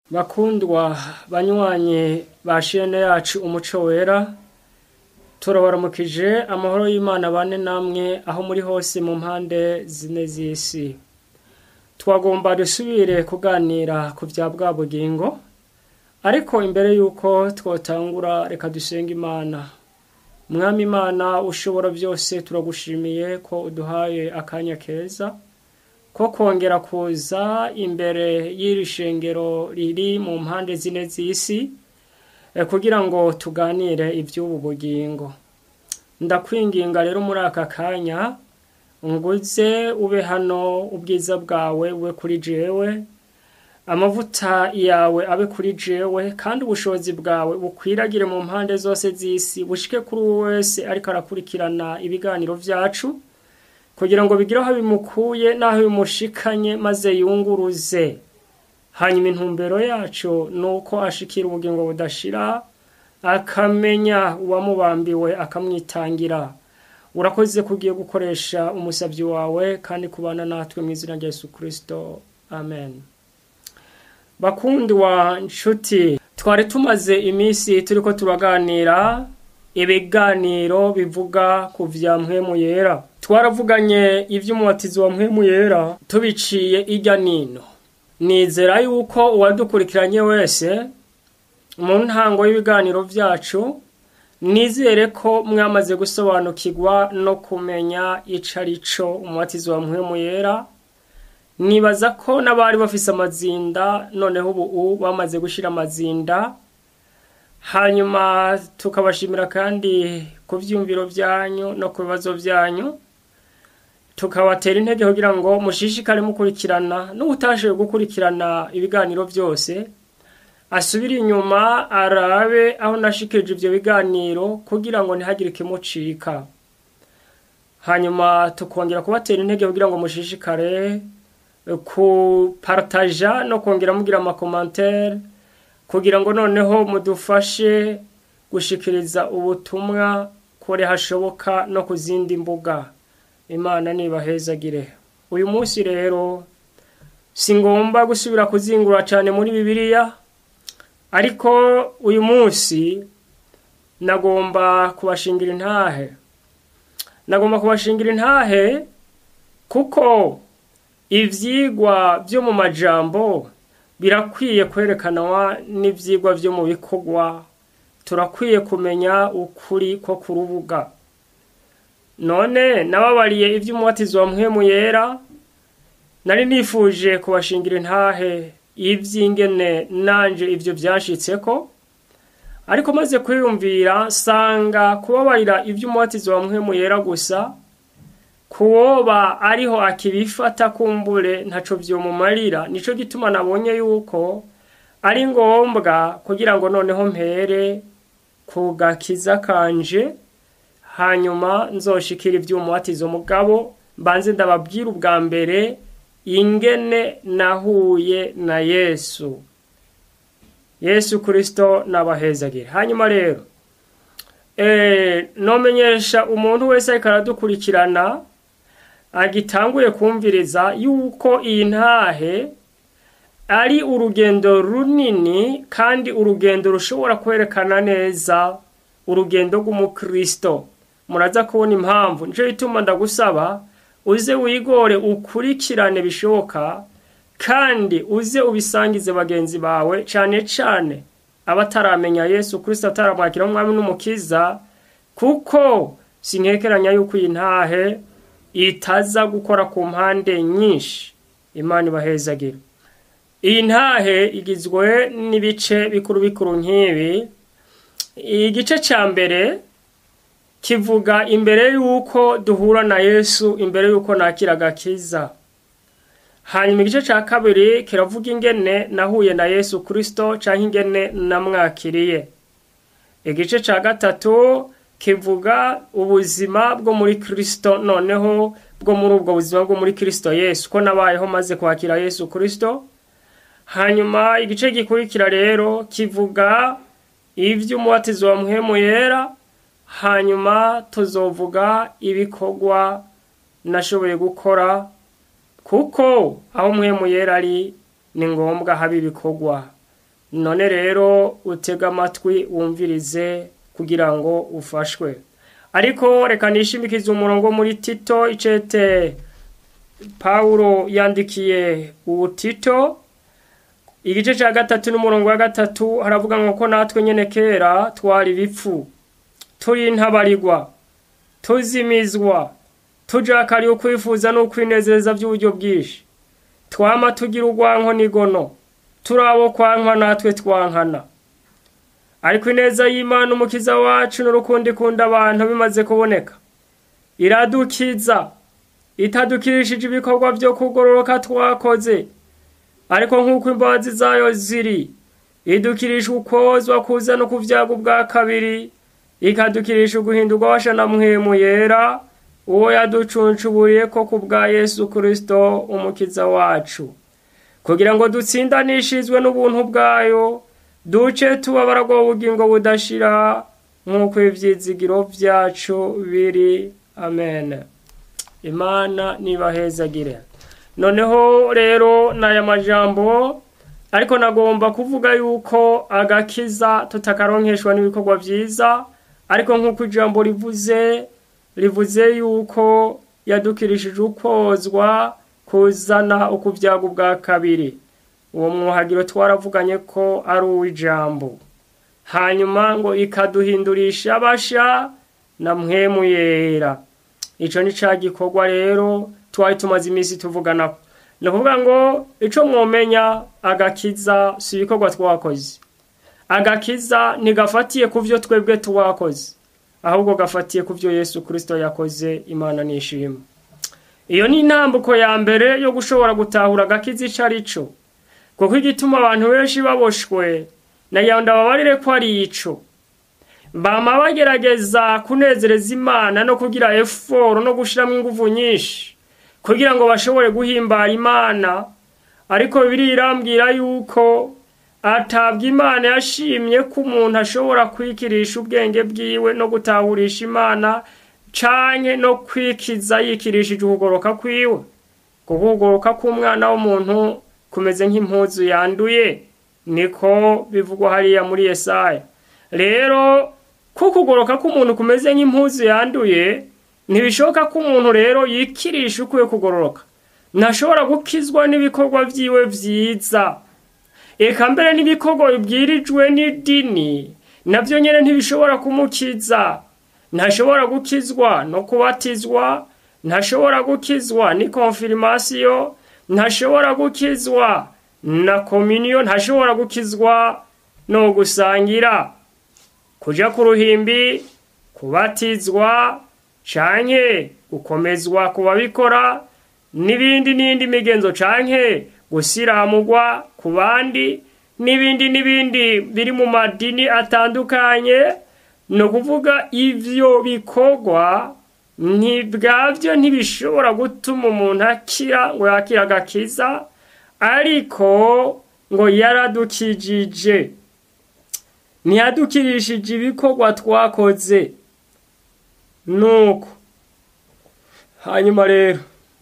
bakundwa banywanyi ba shene yacu umuco wera turabaramukije amahoro y'imana bane namwe aho muri hose mu mpande zine z'isi twagomba dusubire kuganira ku bya bwa bugingo ariko imbere y'uko twotangura reka dusenga imana mwami imana ushobora byose turagushimiye ko uduhaye akanya keza ko kongera kuza imbere y'iri shengero riri mu mpande zine z'isi kugira ngo tuganire iby'ubu bugingo ndakwinginga rero muri aka kanya nguze ube hano ubwiza bwawe bube kuri jewe amavuta yawe abe kuri jewe kandi ubushobozi bwawe bukwiragire mu mpande zose z'isi bushike kuri uwo wese ariko arakurikirana ibiganiro byacu kugira ngo bigire aho bimukuye n'aho bimushikanye maze yunguruze hanyuma intumbero yacu ni uko ashikira ubugingo budashira akamenya uwamubambiwe akamwitangira urakoze ko ugiye gukoresha umusabyi wawe kandi kubana natwe mu izina rya yesu kirisito amen bakundi wa nshuti twari tumaze iminsi turi ko turaganira ibiganiro bivuga ku bya mpwemu yera twaravuganye iby'umubatizo wa mpwemu yera tubiciye ijya nino nizera yuko uwadukurikiranye wese mu ntango y'ibiganiro byacu nizere ko mwamaze gusobanukirwa no kumenya icyo ari cyo umubatizo wa mpwemu yera nibaza ko n'abari bafise amazinda noneho ubu bamaze gushyira amazinda hanyuma tukabashimira kandi ku byumviro byanyu no ku bibazo byanyu tukabatera intege kugira ngo mushishikare mukurikirana n'ubutashoboye gukurikirana ibiganiro byose asubire inyuma arabe aho nashikije ibyo biganiro kugira ngo ntihagire ikimucika hanyuma tukongera kubatera intege kugira ngo mushishikare kupartaja no kongera mugira amakomantere kugira ngo noneho mudufashe gushikiriza ubutumwa kure hashoboka no ku zindi mbuga imana nibahezagire uyu munsi rero si ngomba gusubira kuzingura cyane muri bibiliya ariko uyu munsi nagomba kubashingira intahe nagomba kubashingira intahe kuko ibyigwa byo mu majambo birakwiye kwerekanwa n'ibyigwa byo mu bikorwa turakwiye kumenya ukuri ko ku rubuga none nababariye iby'umubatizo wa mpwemu yera nari nifuje kubashingira intahe iby'ingene nanje ibyo byashitse ko ariko maze kwiyumvira nsanga kubabarira iby'umubatizo wa mpwemu yera gusa kuwoba ariho akibifata kumbure ntaco vyomumarira nico gituma nabonye yuko ari ngombwa kugira ngo noneho mpere ku gakiza kanje hanyuma nzoshikira ivy'umubatizo mugabo mbanze ndababwira ubwa mbere ingene nahuye na yesu yesu kristo nabahezagire hanyuma rero e, nomenyesha umuntu wese ariko aradukurikirana agitanguye kumviriza yuko iyi ntahe ari urugendo runini kandi urugendo rushobora kwerekana neza urugendo rw'umukristo muraza kubona impamvu nicyo gituma ndagusaba uze wigore ukurikirane bishoboka kandi uze ubisangize bagenzi bawe cyane cyane abataramenya yesu kirisito ataramwakira umwami n'umukiza kuko sinkekeranya yuko iyi ntahe itaza gukora ku mpande nyinshi imana ibahezagira iyi ntahe igizwe n'ibice bikuru bikuru nk'ibi igice cya mbere kivuga imbere y'uko duhura na yesu imbere y'uko nakira agakiza hanyuma igice cya kabiri kiravuga ingene nahuye na yesu kirisito cyangwa ingene namwakiriye igice cya gatatu kivuga ubuzima bwo muri kirisito noneho bwo muri ubwo buzima bwo muri kirisito yesu ko nabayeho maze kwakira yesu kirisito hanyuma igice gikurikira rero kivuga iby'umubatizo wa muhemu yera hanyuma tuzovuga ibikorwa nashoboye gukora kuko aho muhemu yera ari ni ngombwa haba ibikorwa none rero utega amatwi wumvirize kugira ngo ufashwe ariko reka nishimikize umurongo muri tito icete pawulo yandikiye ubu tito igice cya gatatu n'umurongo wa gatatu haravuga ngo ko natwe nyine kera twari ibipfu turi intabarirwa tuzimizwa tujakariye ukwifuza n'ukwinezeza by'uburyo bwinshi twama tugira urwanko n'igono turi abo kwankwa natwe twankana ariko ineza y'imana umukiza wacu n'urukundo ikunda abantu bimaze kuboneka iradukiza itadukirishije ibikorwa byo kugororoka twakoze ariko nk'uko imbabazi zayo ziri idukirisha ukozwa kuza no ku byago bwa kabiri ikadukirisha uguhindurwa washa na muhemu yera uwo yaducuncuburiye ko ku bwa yesu kirisito umukiza wacu kugira ngo dutsindanishizwe n'ubuntu bwayo duce tubabara bwo bugingo budashira nk'uko ibyizigiro byacu biri amen imana nibahezagire noneho rero n'aya majambo ariko nagomba kuvuga yuko agakiza tutakaronkeshwa n'ibikorwa byiza ariko nk'uko ijambo rivuze rivuze yuko yadukirishije ukozwa kuzana ukubyago bwa kabiri uwo mwuhagiro twaravuganye ko ari uw'ijambo hanyuma ngo ikaduhindurisha abasha na mwemu yera icyo ni cya gikorwa rero twari tumaze iminsi tuvugana ni ukuvuga ngo icyo mwumenya agakiza si ibikorwa twakoze agakiza ntigafatiye ku byo twebwe twakoze ahubwo gafatiye ku byo yesu kirisito yakoze imana nishima iyo ni intambuko ya mbere yo gushobora gutahura agakiza icyo ari cyo kuko igituma abantu benshi baboshwe na yanda babarire ko ari ico bama bagerageza kunezereza imana no kugira eforo no gushiramo ingufu nyinshi kugira ngo bashobore guhimbara imana ariko bibiri irambwira yuko atabwa imana yashimye ko umuntu ashobora kwikirisha ubwenge bwiwe no gutahurisha imana canke no kwikiza yikirishije ukugoroka kwiwe kuko ukugoroka k'umwana w'umuntu kumeze nk'impuzu yanduye niko bivugwa hariya muri yesaya rero ko ukugoroka k'umuntu kumeze nk'impuzu yanduye ntibishoboka ko umuntu rero yikirisha ukwiye kugororoka ntashobora gukizwa n'ibikorwa byiwe byiza eka mbere n'ibikorwa bibwirijwe n'idini nabyo nyine ntibishobora kumukiza ntashobora gukizwa no kubatizwa ntashobora gukizwa ni konfirimasiyo ntashobora gukizwa na kominiyo ntashobora gukizwa no gusangira kujya ku ruhimbi kubatizwa canke gukomezwa ku babikora n'ibindi n'indi migenzo canke gusiramugwa ku bandi n'ibindi n'ibindi biri mu madini atandukanye ni ukuvuga ivyo bikorwa ntibwabyo ntibishobora gutuma umuntu akira ngo yakire agakiza ariko ngo yaradukijije ntiyadukirishije ibikorwa twakoze nuko hanyuma rero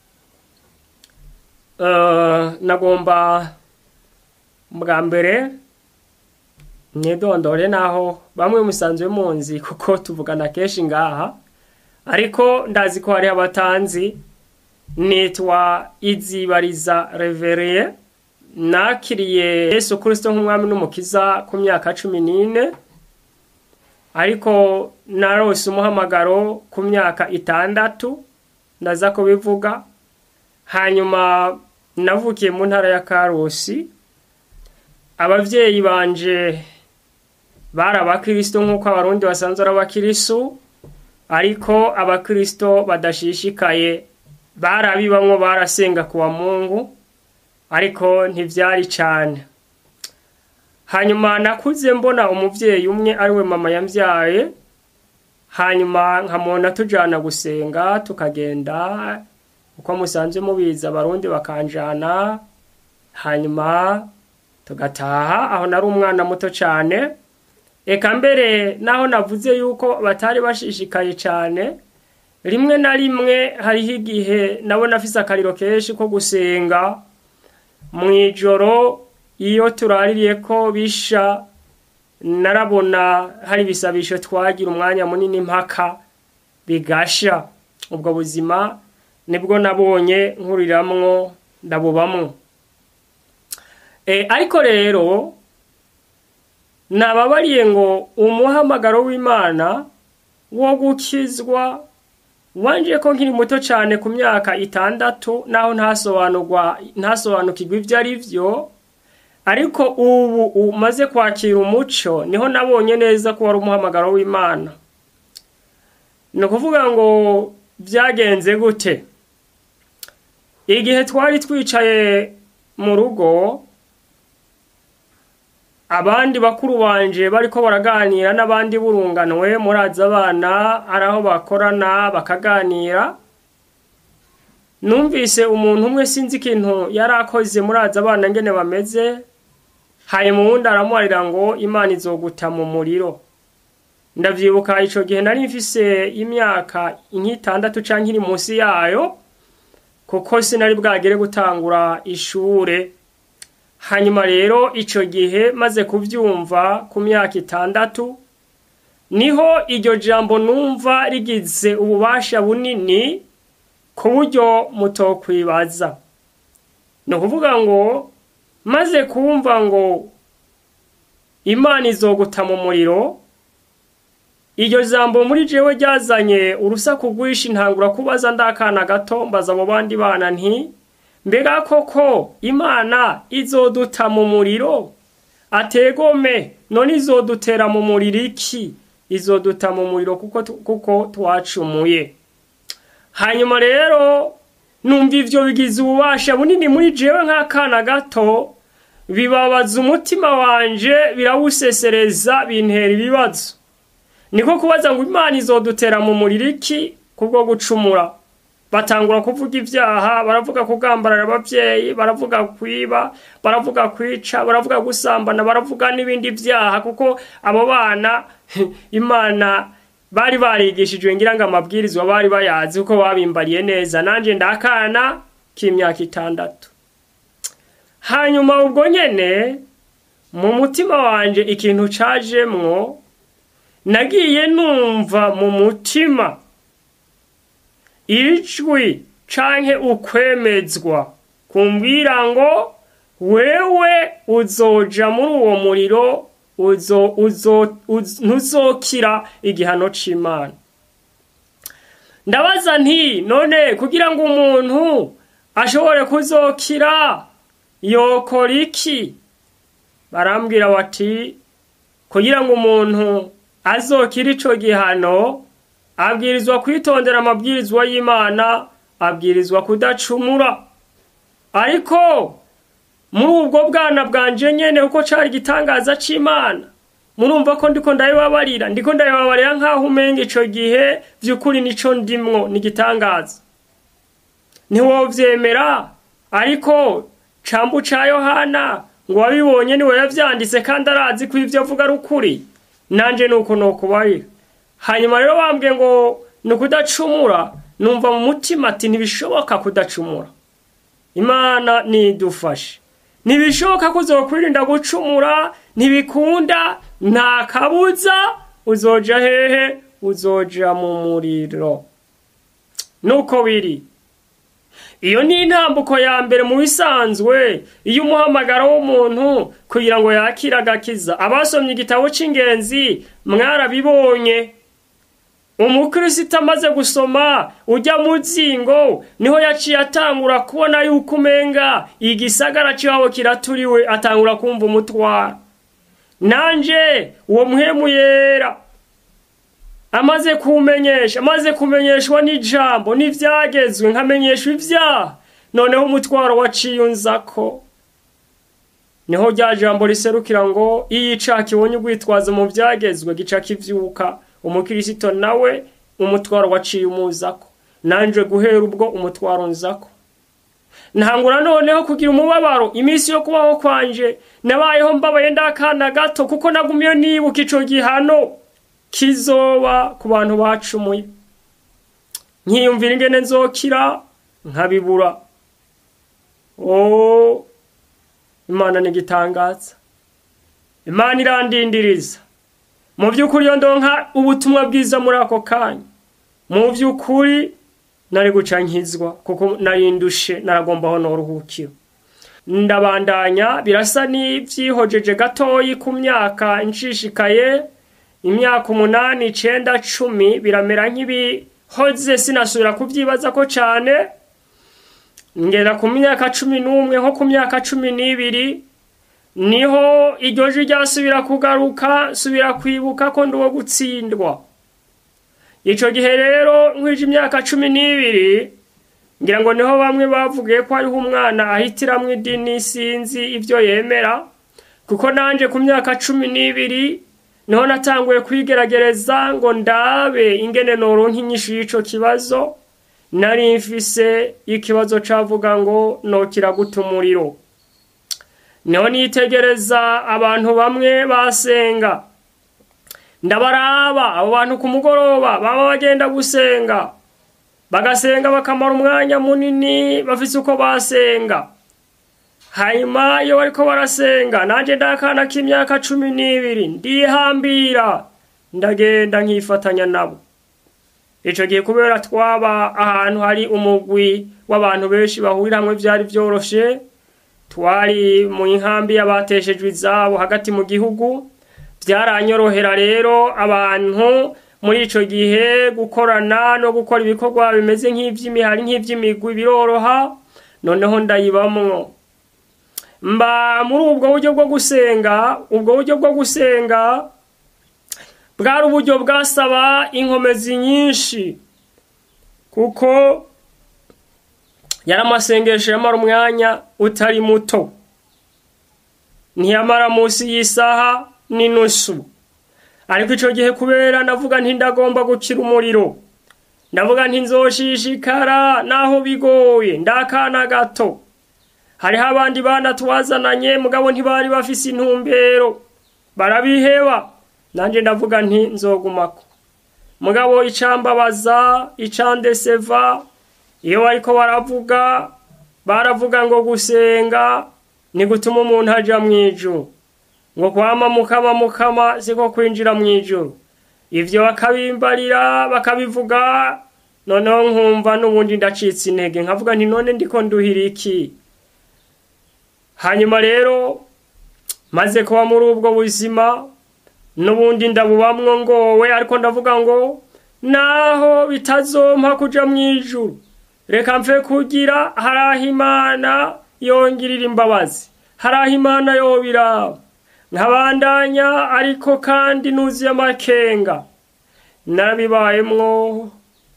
nagomba bwa mbere mwidondore naho bamwe musanzwe munzi kuko tuvugana kenshi ngaha ariko ndazi ko hariho abatanzi nitwa izibariza revereye nakiriye yesu kirisito nk'umwami n'umukiza ku myaka cumi n'ine ariko narose umuhamagaro ku myaka itandatu ndaza kubivuga hanyuma navukiye mu ntara ya karusi ababyeyi banje bari abakirisito nk'uko abarundi basanzwe ari abakirisu ariko abakirisito badashishikaye barabibamwo barasenga kuwa mungu ariko ntibyari cyane hanyuma nakuze mbona umubyeyi umwe ariwe mama yambyaye hanyuma nkamubona tujyana gusenga tukagenda uko musanzwe mubizi abarundi bakanjana hanyuma tugataha aho nari umwana muto cyane eka mbere naho navuze yuko batari bashishikaye cyane rimwe na rimwe hariho igihe nabona afise akariro kenshi ko gusenga mu ijoro iyo turaririye ko bisha narabona hari ibisabisho twagira umwanya munini mpaka bigasha ubwo buzima nibwo nabonye nkuriramwo ndabubamwo ariko rero nababariye ngo umuhamagaro w'imana wo gukizwa wanje ko nkiri muto cyane ku myaka itandatu naho ntasobanurwa ntasobanukirwa ibyo ari byo ariko ubu umaze kwakira umuco niho nabonye neza ko wari umuhamagaro w'imana ni ukuvuga ngo byagenze gute igihe twari twicaye mu rugo abandi bakuru banje bariko baraganira n'abandi burunganwe murazi abana ari aho bakorana bakaganira numvise umuntu umwe sinzi ikintu yari akoze murazi abana ngene bameze hanyuma uwundi aramuharira ngo imana izoguta mu muriro ndavyibuka ico gihe nari mfise imyaka nk'itandatu canke iri munsi yayo kuko sinari bwagere gutangura ishure hanyuma rero ico gihe maze kuvyumva ku myaka itandatu niho iryo jambo numva rigize ububasha bunini ku buryo mutokwibaza ni ukuvuga ngo maze kumva ngo imana izoguta mu muriro iryo jambo muri jewe ryazanye urusaku rwinshi ntangura kubaza ndakana gato mbaza abo bandi bana nti mbega koko imana izoduta mu muriro ategome none izodutera mu muriro iki izoduta mu muriro kuko kuko twacumuye hanyuma rero numva ivyo bigize ububasha bunini muri jewe nk'akana gato bibabaza umutima wanje birawusesereza bintera ibibazo niko kubaza ngo imana izodutera mu muriro iki kubwo gucumura batangura kuvuga ibyaha baravuga kugambarara ababyeyi baravuga kwiba baravuga kwica baravuga gusambana baravuga n'ibindi byaha kuko abo bana imana bari barigishijwe ngira ngo amabwirizwa bari bayazi kuko babimbariye neza nanjye ndakana k'imyaka itandatu hanyuma ubwo nyene mu mutima wanje ikintu cajemwo nagiye numva mu mutima ijwi canke ukwemezwa kumbwira ngo wewe uzoja muri uwo muriro uzo uzo ntuzokira igihano c'imana ndabaza nti none kugira ngo umuntu ashobore kuzokira yokora iki barambwira bati kugira ngo umuntu azokira ico gihano abwirizwa kwitondera amabwirizwa y'imana abwirizwa kudacumura ariko muri ubwo bwana bwanje nyene kuko cari igitangaza c'imana murumva ko ndiko ndabibabarira ndiko ndabibabarira nk'aho umenga ico gihe vy'ukuri nico ndimwo ni igitangaza ntiwovyemera ariko cambu ca yohana ngo wabibonye niwe yavyanditse kandi arazi ko ivyo avuga ari ukuri nanje nuko nokubarira hanyuma rero bambwiye ngo ni ukudacumura numva mu mutima ati ntibishoboka kudacumura imana nidufashe ntibishoboka ko uzokwirinda gucumura ntibikunda nta kabuza uzoja hehe uzoja mu muriro nuko biri iyo ni intambuko ya mbere mu bisanzwe iyo umuhamagaro w'umuntu kugira ngo yakire agakiza abasomye igitabo cy'ingenzi mwarabibonye umukristo amaze gusoma ujya mu zingo niho yaciye atangura kubona yuko umenga igisagara cy'iwabo kiraturiwe atangura kumva umutwara nanje uwo muhemu yera amaze kumenyesha amaze kumenyeshwa n'ijambo n'ibyagezwe nkamenyeshwa ibyaha noneho umutwaro waciye unzako niho rya jambo riserukira ngo iyo icaha kibonye urwitwazo mu byagezwe gica kivyuka umukirisito nawe umutwaro waciye umuzako nanje guhera ubwo umutwaro nzako ntangura noneho kugira umubabaro iminsi yo kubaho kwanje nabayeho mbabaye ndakana gato kuko nagumiye nibuka ico gihano kizoba ku bantu bacumuye nkiyumvira ingene nzokira nkabibura imana n'igitangaza imana irandindiriza mu by'ukuri iyo ndonka ubutumwa bwiza muri ako kanya mu by'ukuri nari guca nkizwa kuko nari ndushe naragombaho n'uruhukiro ndabandanya birasa n'ibyihojeje gatoyi ku myaka nshishikaye imyaka umunani icenda cumi biramera nk'ibihoze sinasubira kubyibaza ko cyane ngera ku myaka cumi n'umwe nko ku myaka cumi n'ibiri niho iryo jwi ryasubira kugaruka subira kwibuka ko ndi uwo gutsindwa icyo gihe rero nkwije imyaka cumi n'ibiri ngira ngo niho bamwe bavugiye ko hariho umwana ahitiramwo idini sinzi ibyo yemera kuko nanjye ku myaka cumi n'ibiri niho natanguye kwigerageza ngo ndabe ingene noronka inyishu y'icyo kibazo nari mfise ikibazo cavuga ngo nokira guta umuriro niho nitegereza abantu bamwe basenga ndabaraba abo bantu ku mugoroba baba bagenda gusenga bagasenga bakamara umwanya munini bafise uko basenga hanyuma iyo bariko barasenga nanjye ndakana k'imyaka cumi n'ibiri ndihambira ndagenda nkifatanya nabo icyo gihe kubera twaba ahantu hari umugwi w'abantu benshi bahurira hamwe byari byoroshe twari mu nkambi y'abateshejwe izabo hagati mu gihugu byaranyorohera rero abantu muri icyo gihe gukorana no gukora ibikorwa bimeze nk'iby'imihari nk'iby'imigwi biroroha noneho ndayibamwo mba muri ubwo buryo bwo gusenga ubwo buryo bwo gusenga bwari uburyo bwasaba inkomezi nyinshi kuko yari amasengesho yamara umwanya utari muto ntiyamara munsi y'isaha n'inusu ariko icyo gihe kubera ndavuga ntindagomba gukira umuriro ndavuga ntinzoshishikara naho bigoye ndakana gato hariho abandi bana twazananye mugabo ntibari bafise intumbero barabiheba nanjye ndavuga nti nzogumako mugabo icambabaza icandeseva iyo bariko baravuga baravuga ngo gusenga ni gutuma umuntu aja mu ijuru ngo kwama mukama mukama siko kwinjira mu ijuru ivyo bakabimbarira bakabivuga noneho nkumva n'ubundi ndacitse intege nkavuga nti none ndiko nduhira iki hanyuma rero maze kuba muri ubwo buzima n'ubundi ndabubamwo ngowe ariko ndavuga ngo naho bitazompa kuja mu ijuru reka mfe kugira hari aho imana yongirira imbabazi hari aho imana yobiraba nkabandanya ariko kandi nuzuye amakenga narabibayemwo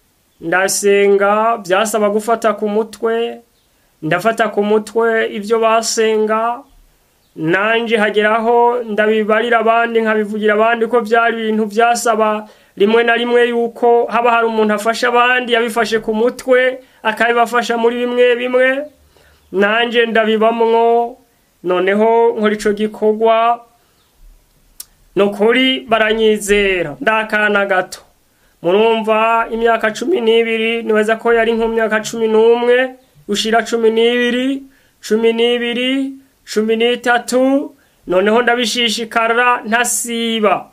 ndasenga byasaba gufata ku mutwe ndafata ku mutwe ibyo basenga nanjye hageraho ndabibarira abandi nkabivugira abandi ko byari ibintu byasaba rimwe na rimwe yuko haba hari umuntu afasha abandi yabifashe ku mutwe akabibafasha muri bimwe bimwe nanjye ndabibamwo noneho nkora icyo gikorwa ni ukuri baranyizera ndakana gato murumva imyaka cumi n'ibiri nibaza ko yari nk'imyaka cumi n'umwe ushira cumi n'ibiri cumi n'ibiri cumi n'itatu noneho ndabishishikara ntasiba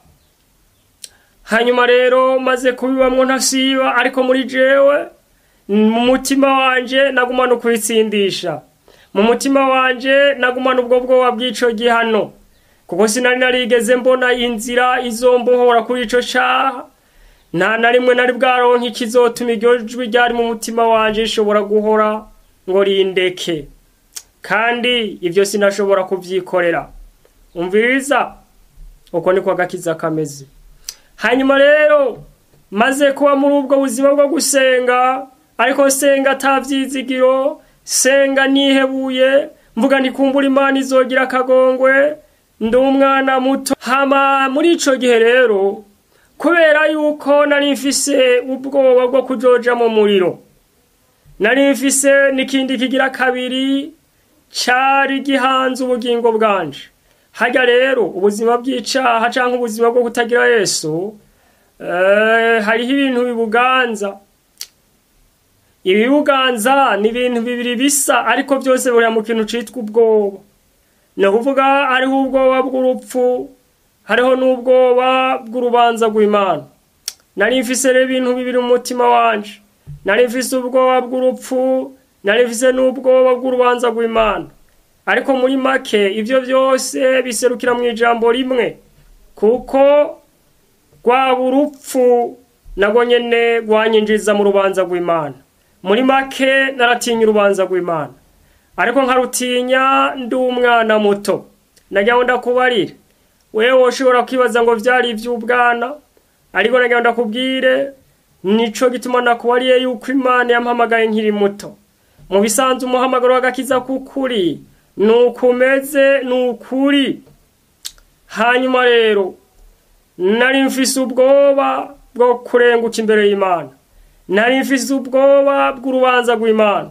hanyuma rero maze kubibamwo ntasiba ariko muri jewe mu mutima wanje nagumana ukwitsindisha mu mutima wanje nagumana ubwo bwoba bw'ico gihano kuko sinari narigeze mbona inzira izombohora kuri ico caha nta na rimwe nari bwaronka ikizotuma iryo jwi ryari mu mutima wanje rishobora guhora ngo rindeke kandi ibyo sinashobora kubyikorera umviriza uko niko agakiza kameze hanyuma rero maze kuba muri ubwo buzima bwo gusenga ariko senga atabyizigiro senga nihebuye mvuga ntikumbura imana izogira akagongwe ndi umwana muto hama muri ico gihe rero kubera yuko nari mfise ubwoba bwo kujoja mu muriro nari mfise n'ikindi kigira kabiri cari gihanze ubugingo bwanje harya rero ubuzima bw'icaha canke ubuzima bwo kutagira yesu eh, hariho ibintu bibuganza ibibuganza ni ibintu bibiri bisa ariko byose buriya mu kintu citwa ubwoba ni ukuvuga hariho ubwoba bw'urupfu hariho n'ubwoba bw'urubanza rw'imana nari mfise rero ibintu bibiri mu mutima wanje nari mfise ubwoba bw'urupfu nari mfise n'ubwoba bw'urubanza rw'imana ariko muri make ibyo byose biserukira mu ijambo rimwe kuko rwaba urupfu nabwo nyine rwanyinjiza mu rubanza rw'imana muri make naratinya urubanza rw'imana ariko nkarutinya ndi umwana muto nagira ngo ndakubarire wewe ushobora kwibaza ngo byari iby'ubwana ariko nagira ngo ndakubwire nico gituma nakubariye yuko imana yampamagaye nkiri muto mu bisanzwe umuhamagaro w'agakiza k'ukuri ni ukumeze ni ukuri hanyuma rero nari mfise ubwoba bwo kurenguka imbere y'imana nari mfise ubwoba bw'urubanza rw'imana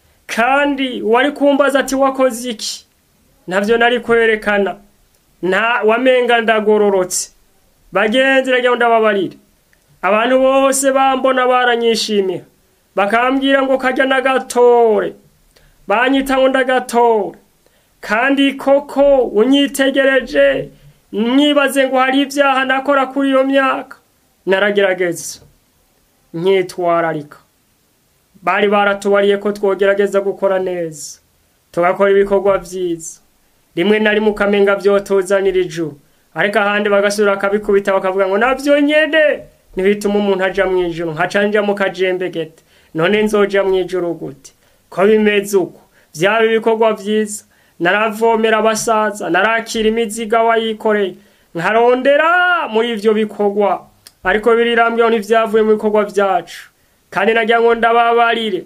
kandi wari kumbaza ati wakoze iki ntabyo nari kwerekana nta wamenga ndagororotse bagenzi ngo ndababarire abantu bose bambona baranyishimira bakambwira ngo kajya n'agatore banyita ngo ndagatore kandi koko unyitegereje mwibaze ngo hari ibyaha nakora kuri iyo myaka naragerageza nkitwararika bari baratubariye ko twogerageza gukora neza tugakora ibikorwa byiza rimwe na rimwe ukamenga byotuzanira ijuru ariko ahandi bagasubira bakabikubita bakavuga ngo nabyo nyine ntibituma umuntu ajya mu ijuru nkaca njya mu kajembegete none nzoja mu ijuru gute ko bimeze uko byaba ibikorwa byiza naravomera abasaza narakira imiziga wayikoreye nkarondera muri ibyo bikorwa ariko birirambyeho ntibyavuye mu bikorwa byacu kandi nagira ngo ndababarire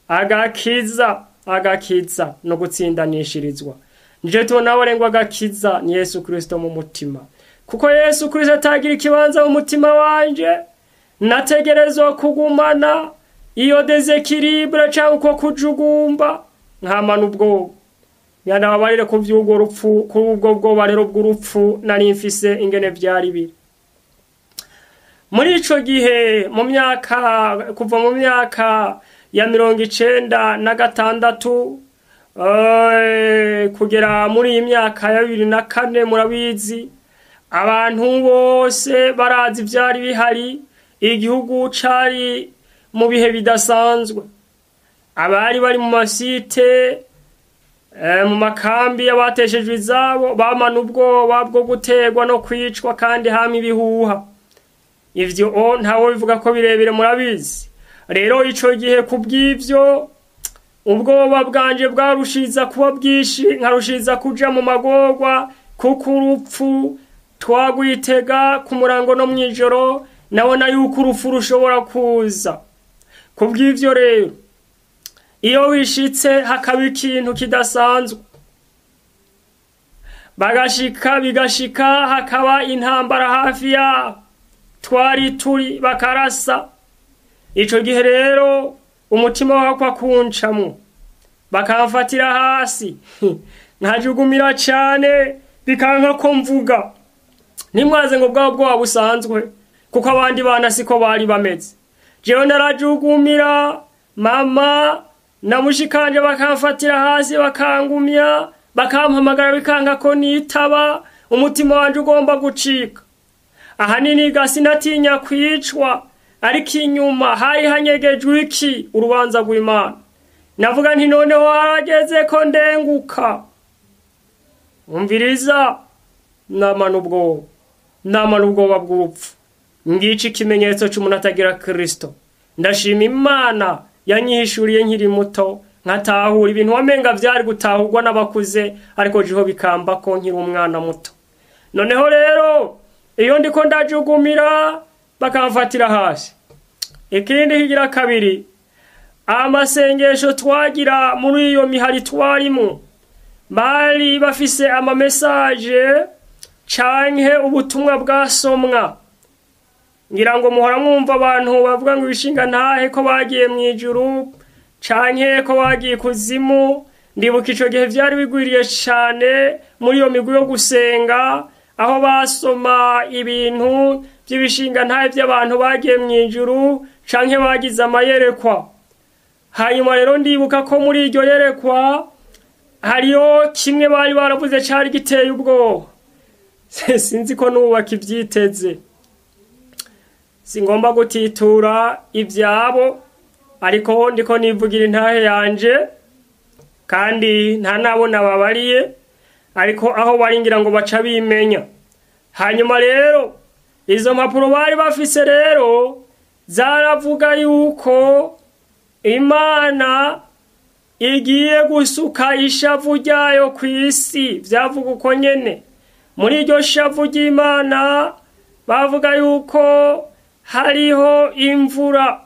agakiza agakiza no gutsindanishirizwa nije tubona ngo agakiza ni yesu kirisito mu mutima kuko yesu kirisito atagira ikibanza mu mutima wanje nategerezwa kugumana iyo dezekiribure cyangwa uko kujugumba nkamana ubwoba nyanababarire ku by'ubwo rupfu kuri ubwo bwoba rero bw'urupfu nari mfise ingene byari biri muri ico gihe mu myaka kuva mu myaka ya mirongo icenda na gatandatu kugera muri iyi myaka ya bibiri na kane murabizi abantu bose barazi ibyari bihari igihugu cari mu bihe bidasanzwe abari bari mu masite mu makambi y'abateshejwe izabo bamana ubwoba bwo guterwa no kwicwa kandi hama ibihuha ivyo ntawe bivuga ko birebire murabizi rero ico gihe ku bw'ivyo ubwoba bwanje bwarushiza kuba bwinshi nkarushiriza kuja mu magorwa kuko urupfu twagwitega ku murango no mw'ijoro nabona yuko urupfu rushobora kuza ku bw'ivyo rero iyo wishitse hakaba ikintu kidasanzwe bagashika bigashika hakaba intambara hafi yaho twari turi bakarasa ico gihe rero umutima wakwa kuncamwo bakamfatira hasi nkajugumira cane bikanka ko mvuga ntimwaze ngo bwaba bwoba busanzwe kuko abandi bana siko bari bameze jewe narajugumira mama na mushikanje bakamfatira hasi bakangumya bakampamagara bikanka ko nitaba umutima wanje ugomba gucika ahanini gasi natinya kwicwa ariko inyuma hari hanyegejwe iki urubanza rw'imana navuga nti noneho harageze ko ndenguka umviriza namana ubwoba namana ubwoba bw'urupfu ngica ikimenyetso cy'umuntu atagira kirisito ndashima imana yanyihishuriye nkiri muto nkatahura ibintu wamenga byari gutahurwa n'abakuze ariko jiho bikamba ko nkiri umwana muto noneho rero iyo ndiko ndajugumira bakamfatira hasi ikindi kigira kabiri amasengesho twagira muri iyo mihari twarimo bari bafise amamesaje canke ubutumwa bwasomwa ngira ngo muhora mwumva abantu bavuga ngo ibishinga ntahe ko bagiye mu ijuru canke ko bagiye kuzimu ndibuka ico gihe vyari bigwiriye cane muri iyo migwi yo gusenga aho basoma ibintu by'ibishinga ntahe by'abantu bagiye mu ijuru canke bagize amayerekwa hanyuma rero ndibuka ko muri iryo yerekwa hariyo kimwe bari baravuze cyari giteye ubwoba sinzi ko n'ubaka ibyiteze si ngomba gutitura ibyabo ariko ndiko nivugira intahe yanje kandi nta nabona babariye ariko aho bari ngira ngo baca bimenya hanyuma rero izo mpapuro bari bafise rero zaravuga yuko imana igiye gusuka ishavu ryayo ku isi byavuga uko nyene muri iryo shavu ry'imana bavuga yuko hariho imvura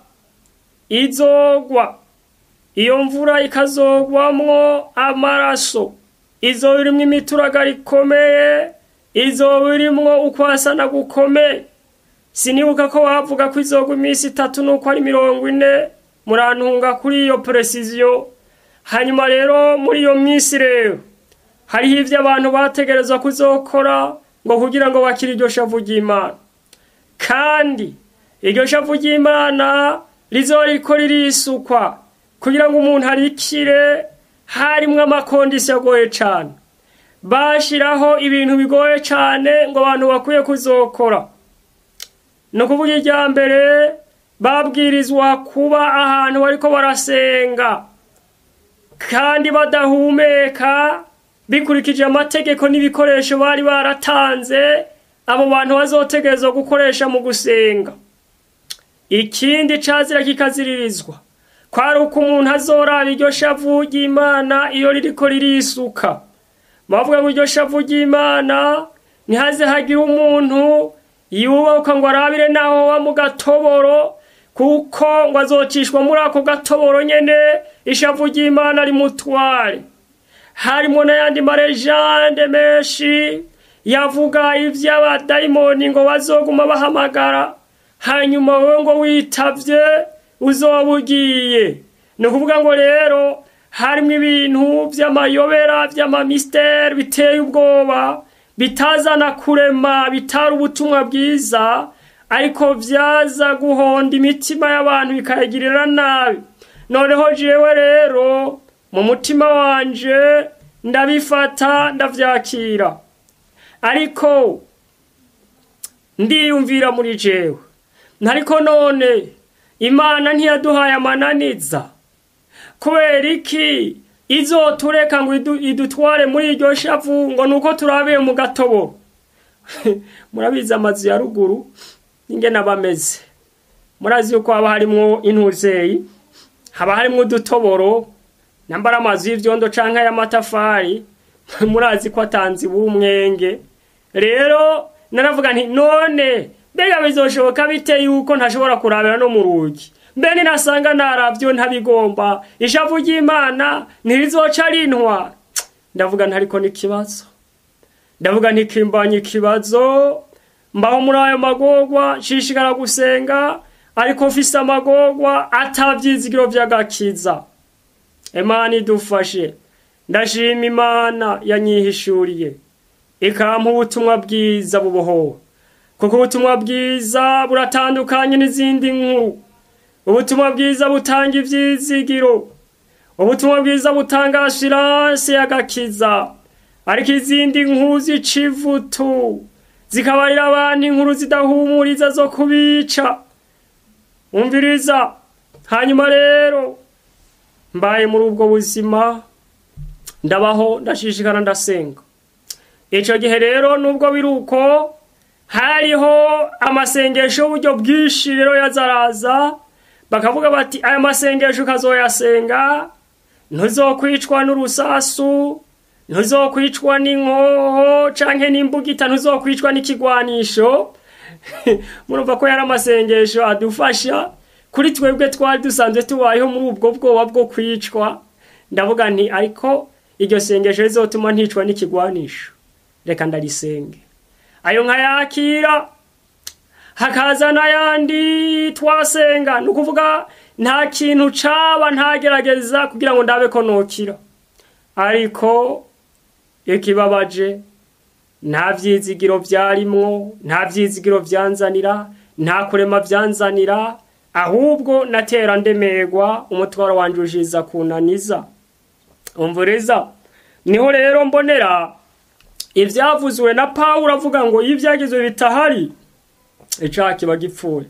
izogwa iyo mvura ikazogwamwo amaraso izoba irimwo imituragaro ikomeye izoba irimwo ukwasana gukomeye sinibuka ko bavuga ko izogwa iminsi itatu nuko ari mirongo ine murantunga kuri iyo precision hanyuma rero muri iyo minsi rero hariho ibyo abantu bategerezwa kuzokora ngo kugira ngo bakire iryo shavu ry'imana kandi iryo shavu ry'imana rizoriko ririsukwa kugira ngo umuntu arikire harimwo amakondisi agoye cyane bashyiraho ibintu bigoye cyane ngo abantu bakwiye kuzokora ni ukuvuga irya mbere babwirizwa kuba ahantu bariko barasenga kandi badahumeka bikurikije amategeko n'ibikoresho bari baratanze abo bantu bazotegerezwa gukoresha mu gusenga ikindi cazira kikaziririzwa kwari uko umuntu azoraba iryo shavu ry'imana iyo ririko ririsuka bavuga ngo iryo shavu ry'imana ntihaze hagire umuntu yubahuka ngo arabire naho wa mu gatoboro kuko ngo azocishwa muri ako gatoboro nyene ishavu ry'imana rimutware harimo n'ayandi marejande menshi yavuga ivy'abadayimoni ngo bazoguma bahamagara hanyuma wewe ngo witavye uzoba ugiye ni ukuvuga ngo rero harimo ibintu vy'amayobera vy'amamisiteri biteye ubwoba bitazana kurema bitari ubutumwa bwiza ariko vyaza guhonda imitima y'abantu bikayigirira nabi noneho jewe rero mu mutima wanje ndabifata ndavyakira ariko ndiyumvira muri jewe ntariko none imana ntiyaduhaye amananiza kubera iki izotureka ngo idutware muri iryo shavu ngo nuko turabiye mu gatoboro murabizi amazu ya ruguru ingene aba ameze murazi yuko haba harimwo intuzeyi haba harimwo udutoboro nambara amazu y'ivyondo canke y'amatafari murazi ko atanze umwenge rero naravuga nti none mbega bizoshoboka bite yuko ntashobora kurabira no mu rugi mbe ninasanga naravyo ntabigomba ishavu ry'imana ntirizoca rintwa ndavuga ntariko n'ikibazo ndavuga ntikimbanye ikibazo mbaho muri ayo magorwa nshishikara gusenga ariko mfise amagorwa atavyizigiro vy'agakiza imana idufashe ndashima imana yanyihishuriye ikampa ubutumwa bwiza bubohowe kuko ubutumwa bwiza buratandukanye n'izindi nkuru ubutumwa bwiza butanga ivyizigiro ubutumwa bwiza butanga assurance y'agakiza ariko izindi nkuru z'icivutu zikabarira abantu inkuru zidahumuriza zo kubica umviriza hanyuma rero mbaye muri ubwo buzima ndabaho ndashishikara ndasenga ico gihe rero nubwo biri uko hariho amasengesho y'uburyo bwinshi rero yazaraza bakavuga bati aya masengesho ukazoyasenga ntuzokwicwa n'urusasu ntuzokwicwa n'inkoho canke n'imbugita ntuzokwicwa n'ikigwanisho murumva ko yari amasengesho adufasha kuri twebwe twari dusanzwe tubayeho muri ubwo bwoba bwo kwicwa ndavuga nti ariko iryo sengesho rizotuma nticwa n'ikigwanisho reka ndarisenge ayo nkayakira hakaza n'ayandi twasenga ni ukuvuga nta kintu caba ntagerageza kugira ngo ndabe ko nokira ariko ikibabaje nta vyizigiro vyarimwo nta vyizigiro vyanzanira nta kurema vyanzanira ahubwo natera ndemerwa umutwaro wanje ushiza kunaniza umvuriza niho rero mbonera ibyavuzwe na pawulo avuga ngo iyo ibyagezwe bitahari icyaha kiba gipfuye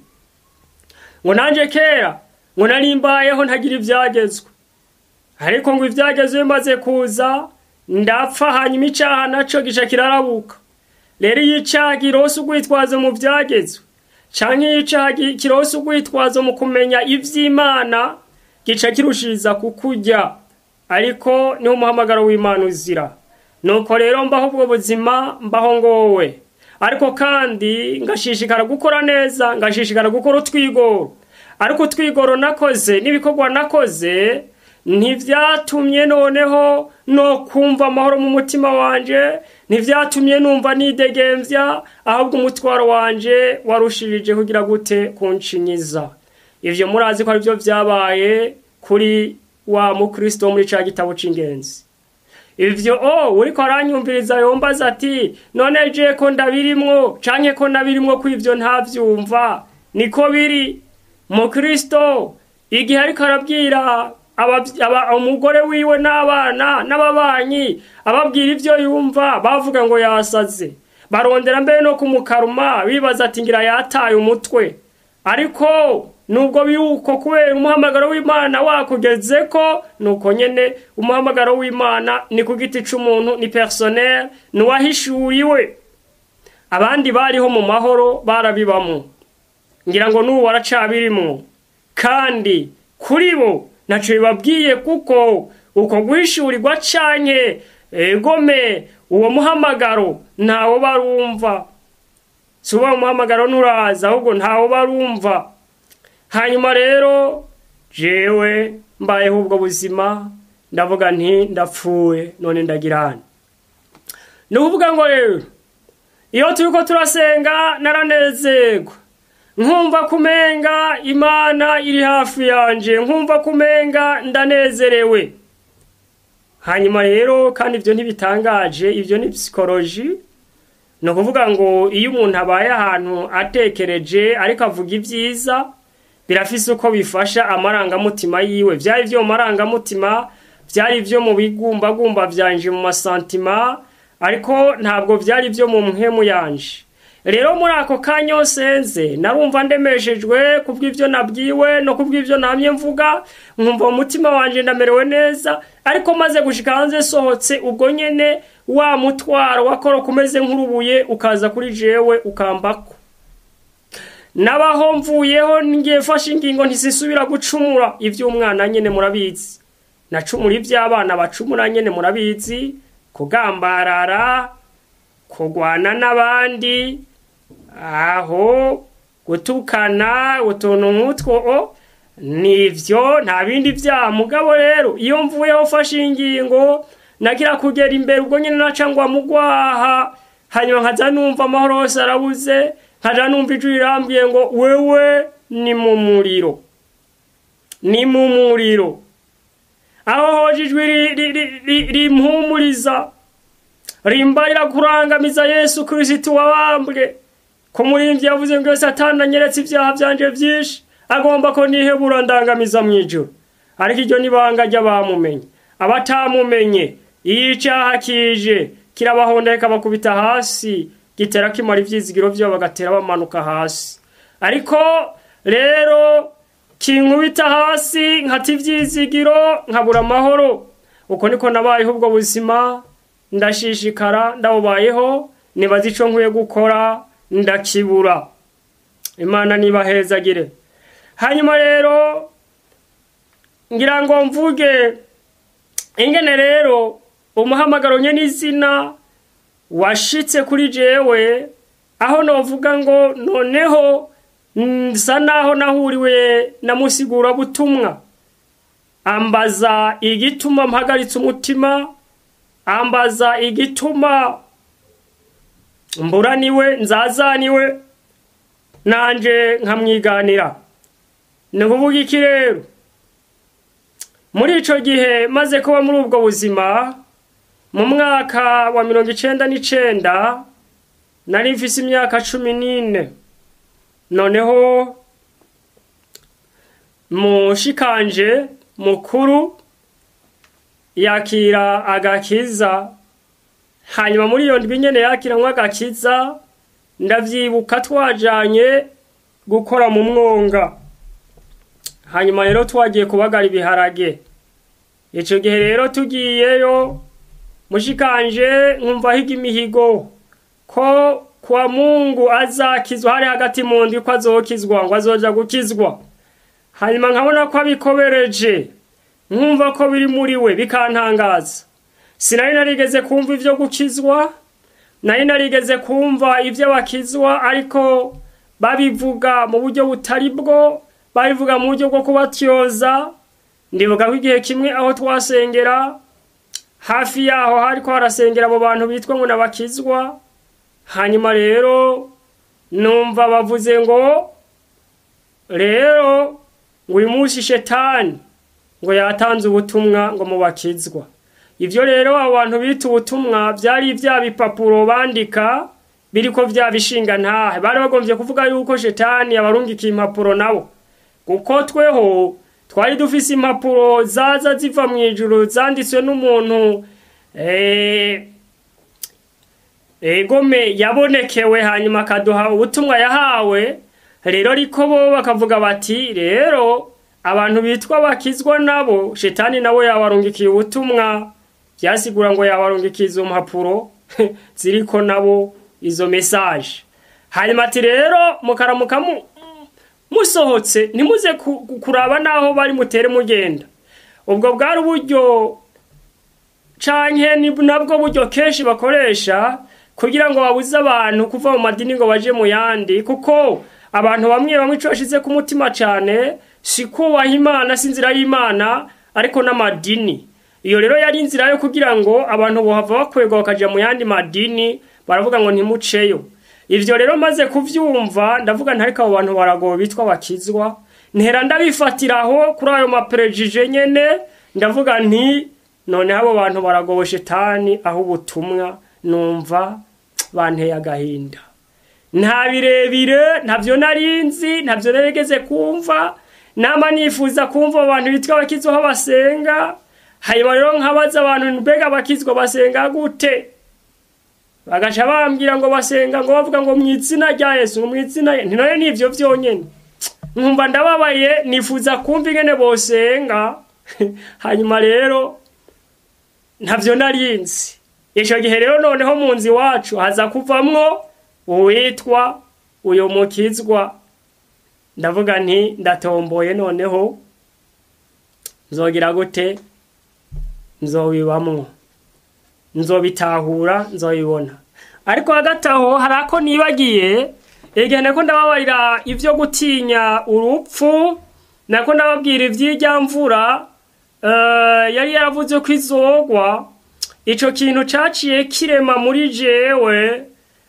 ngo nanjye kera ngo nari mbayeho ntagira ibyagezwe ariko ngo ibyagezwe bimaze kuza ndapfa hanyuma icyaha nacyo gica kirarabuka rero iyo icyaha kirose urwitwazo mu byagezwe cyangwa iyo icyaha kirose urwitwazo mu kumenya iby'imana gica kirushiriza kukurya ariko niho umuhamagaro w'imana uzira nuko rero mbaho ubwo buzima mbaho ngowe ariko kandi ngashishikara gukora neza ngashishikara gukora utwigoro ariko utwigoro nakoze n'ibikorwa nakoze ntibyatumye noneho no kumva amahoro mu mutima wanjye ntibyatumye numva nidegembya ahubwo umutwaro wanjye warushirije kugira gute kunshinyiza ibyo murazi ko aribyo byabaye kuri wa mukristo wo muri cya gitabo cy'ingenzi ibyo o uri ko aranyumviriza yombaza ati none je ko ndabirimwo canke ko ndabirimwo ko ibyo ntabyumva niko biri mukristo igihe ariko arabwira umugore wiwe n'abana n'ababanyi ababwira ibyo yumva bavuga ngo yasaze barondera mbere no kumukaruma bibaza ati ngira yataye umutwe ariko nubwo biruko kubera umuhamagaro w'imana wakugeze ko nuko nyene umuhamagaro w'imana ni ku giti c'umuntu ni personnel ni uwahishuriwe abandi bariho mu mahoro barabibamo ngira ngo n'ubu waracabirimwo kandi kuri bo ntaco bibabwiye kuko uko guhishurirwa canke egome uwo muhamagaro ntawo barumva si uba umuhamagaro nturaza ahubwo ntawo barumva hanyuma rero jewe mbayeho ubwo buzima ndavuga nti ndapfuye none ndagira hano ni ukuvuga ngo rero iyo turi ko turasenga naranezerwa nkumva kumenga imana iri hafi yanjye nkumva kumenga ndanezerewe hanyuma rero kandi ibyo ntibitangaje ibyo ni psikoloji ni ukuvuga ngo iyo umuntu abaye ahantu atekereje ariko avuga ibyiza birafise uko bifasha amarangamutima yiwe byari byo mu marangamutima byari byo mu bigumbagumba byanje mu masantima ariko ntabwo byari byo mu mpemu yanje rero muri ako kanya nze narumva ndemeshejwe kubw'ibyo nabwiwe no kubw'ibyo namye mvuga nkumva umutima wanjye ndamerewe neza ariko maze gushika hanze sohotse ubwo nyene wa mutwaro wakoroka umeze nk'urubuye ukaza kuri jewe ukambako nabaho mvuyeho ngiye mfashe ingingo ntisisubira gucumura iby'umwana nyine murabizi nacumura iby'abana bacumura nyine murabizi kugambarara kurwana n'abandi aho gutukana utuntu nk'utwo nibyo nta bindi byaha mugabo rero iyo mvuyeho mfashe ingingo nagira kugera imbere ubwo nyine naca ngo amugwaha hanyuma nkaza numva amahoro yose arabuze nkaja numva ijwi rirambwiye ngo wewe ni mu muriro ni mu muriro aho hoje ijwi rimpumuriza rimbarira kurangamiza yesu kirisitu wabambwe ko murimbyi yavuze ngo yose atandanyeretse ibyaha byanje byinshi agomba ko nihebura ndangamiza mu ijoro ariko iryo ni banga ry'abamumenye abatamumenye iyo icyaha kije kirabahonda kikabakubita hasi gitera kimara ibyizigiro byabo bagatera bamanuka hasi ariko rero kinkubita hasi nkata ibyizigiro nkabura amahoro uko niko nabayeho ubwo buzima ndashishikara ndabubayeho nibaza icyo nkwiye gukora ndakibura imana nibahezagire hanyuma rero ngira ngo mvuge ingene rero umuhamagaro nye n'izina washitse kuri jewe aho novuga ngo noneho nsa naho nahuriwe na musigura butumwa ambaza igituma mpagaritse umutima ambaza igituma mburaniwe nzazaniwe nanje nkamwiganira ni ukuvuga iki rero muri ico gihe maze kuba muri ubwo buzima mu mwaka wa mirongo icenda n'icenda nari mfise imyaka cumi n'ine noneho mushikanje mukuru yakira agakiza hanyuma muri iyo ndwi nyene yakiramwo agakiza ndavyibuka twajanye gukora mu mwonga hanyuma rero twagiye kubagara ibiharage ico gihe rero tugiyeyo mushikanje nkumva higa imihigo ko kwa mungu azakizwa hari hagati mu ndwi ko azokizwa ngo azoja gukizwa hanyuma nkabona ko abikobereje nkumva ko biri muri we bikantangaza sinari narigeze kumva ivyo gukizwa nari narigeze kumva ivyo bakizwa ariko babivuga mu buryo butari bwo babivuga mu buryo bwo kubatyoza ndibuka ko igihe kimwe aho twasengera hafi yaho hariko harasengera abo bantu bitwa ngo nabakizwa hanyuma rero numva bavuze ngo rero ngo uyu munsi shetani ngo yatanze ubutumwa ngo mubakizwa ivyo rero abo bantu bita ubutumwa vyari vya bipapuro bandika biriko vya bishinga ntahe bari bagomvye kuvuga yuko shetani yabarungikiye impapuro nabo kuko tweho twari dufise impapuro zaza ziva mu ijuru zanditswe n'umuntu eh, egome yabonekewe hanyuma akaduha ubutumwa yahawe rero ariko bo bakavuga bati rero abantu bitwa bakizwa nabo shetani nabo yabarungikiye ubutumwa byasigura ngo yabarungikiye izo mpapuro ziriko nabo izo mesaje hanyuma ati rero mukaramuka mu musohotse ntimuze kuraba naho bari mutere mugenda ubwo bwari uburyo canke ni nabwo buryo kenshi bakoresha kugira ngo babuze abantu kuva mu madini ngo baje mu yandi kuko abantu bamwe bamwe ico bashize ku mutima cane si kubaha imana si inzira y'imana ariko n'amadini iyo rero yari inzira yo kugira ngo abantu bohava bakwegwa bakaja mu yandi madini baravuga ngo ntimuceyo ivyo rero maze kuvyumva ndavuga ntariko abo bantu baragowe bitwa bakizwa ntera ndabifatiraho kuri ayo maperejije nyene ndavuga nti noneho abo bantu baragowe shetani aho ubutumwa numva banteye agahinda nta birebire ntavyo narinzi ntavyo narigeze kumva nama nifuza kumva abantu bitwa bakizwa aho basenga hanyuma rero nkabaza abantu mbega bakizwa basenga gute bagaca bambwira ngo basenga ngo bavuga ngo mu izina rya yesu ngo mu izina ntinayo nivyo vyonyene nkumva ndababaye nifuza kumva ingene bosenga hanyuma rero ntavyo narinzi ico gihe rero noneho mu nzu iwacu haza kuvamwo uwitwa uyo mukizwa ndavuga nti ndatomboye noneho nzogira gute nzobibamwo nzobitahura nzobibona ariko hagati aho hari ako nibagiye igihe nako ndababarira ivyo gutinya urupfu nako ndababwira ivy'irya mvura yari yaravuze ko izogwa ico kintu caciye kirema muri jewe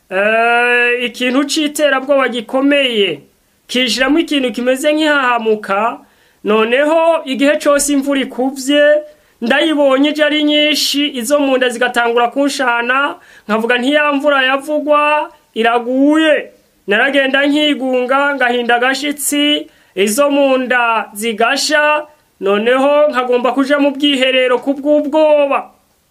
ikintu c'iterabwoba gikomeye kishiramo ikintu kimeze nk'ihahamuka noneho igihe cose imvura ikuvye ndayibonye ije ari nyinshi izo mu nda zigatangura kunshana nkavuga ntiyamvura yavugwa iraguye naragenda nkigunga ngahinda agashitsi izo mu nda zigasha noneho nkagomba kuja mu bwiherero kubw'ubwoba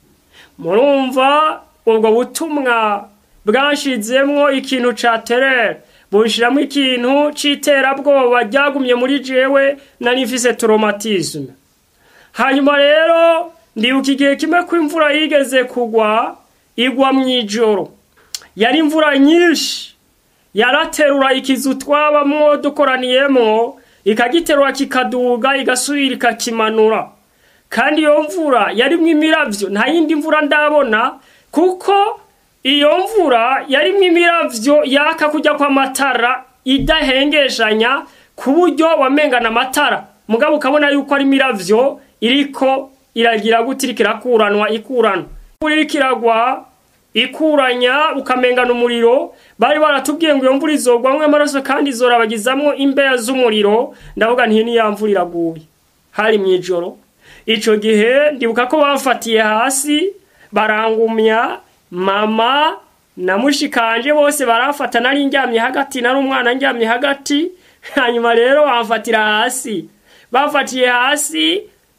murumva ubwo butumwa bwanshizemwo ikintu ca terere bunshiramo ikintu c'iterabwoba ryagumye muri jewe nari mfise traumatisme hanyuma rero ndibuka igihe kimwe ko imvura yigeze kugwa igwa mu ijoro yari imvura nyinshi yaraterura ikizu twabamwo dukoraniyemwo ikagiterura kikaduga igasubira ikakimanura kandi iyo mvura yarimwo imiravyo nta yindi mvura ndabona kuko iyo mvura yarimwo imiravyo yaka kujya kw'amatara idahengeshanya ku buryo wamengana amatara mugabo ukabona yuko ari imiravyo iriko iragira gute iriko irakuranwa ikuranwa imvura iriko iragwa ikuranya ukamengana umuriro bari baratubwiye ngo iyo mvura izogwamwo amaraso kandi izorabagizamwo imbeya z'umuriro ndavuga nti ni ya mvura iraguye hari mw'ijoro ico gihe ndibuka ko bamfatiye hasi barangumya mama na mushikanje bose barafata nari ndyamye hagati nari umwana ndyamye hagati hanyuma rero bamfatira hasi bafatiye hasi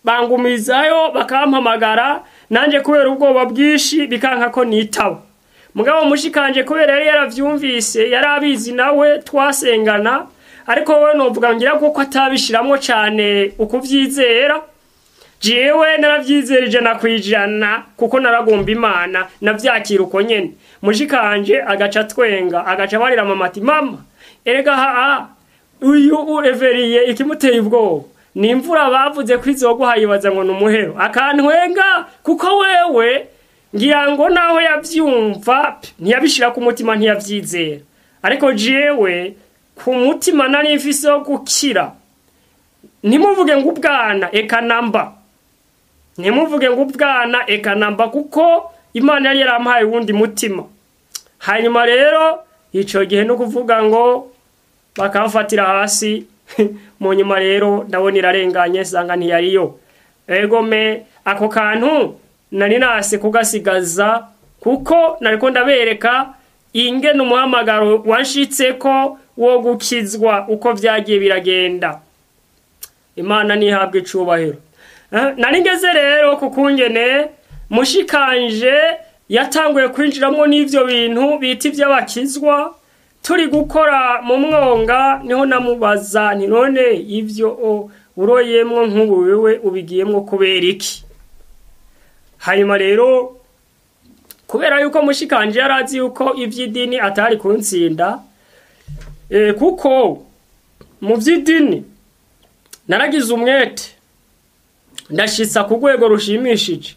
bangumizayo bakampamagara nanjye kubera ubwoba bwinshi bikanka ko nitaba mugabo mushikanje kubera yari yaravyumvise yari abizi nawe twasengana ariko wowe novuga ngira kuko atabishiramwo cane ukuvyizera jewe naravyizera ijana kwijana kuko naragomba imana navyakira uko nyene mushikanje agaca twenga agaca barira mama ati mama erega haa uyu ureveriye ikimuteye ubwoba ni imvura bavuze ko izoguha yibaza ngo ni umuhero akantwenga kuko wewe ngira ngo naho yavyumva ntiyabishira ku mutima ntiyavyizera ariko jewe ku mutima nari mfise wo gukira ntimuvuge ngo ubwana eka namba ntimuvuge ngo ubwana eka namba kuko imana yari yarampaye uwundi mutima hanyuma rero ico gihe no kuvuga ngo bakamfatira hasi mu nyuma rero ndabona irarenganye sanga ntiyariyo egome ako kantu nari nase kugasigaza kuko nariko ndabereka ingene umuhamagaro wanshitseko wo gukizwa uko vyagiye biragenda imana ntihabwe icubahiro nari ngeze rero ku kungene mushikanje yatanguye kwinjiramwo n'ivyo bintu bita ivy'abakizwa turi gukora mu mwonga niho namubaza nti none ivyo uroyemwo nk'ubu wewe ubigiyemwo kubera iki hanyuma rero kubera yuko mushikanje yari azi yuko ivy'idini atari kuntsinda e, kuko mu vy'idini naragize umwete ndashitsa ku rwego rushimishije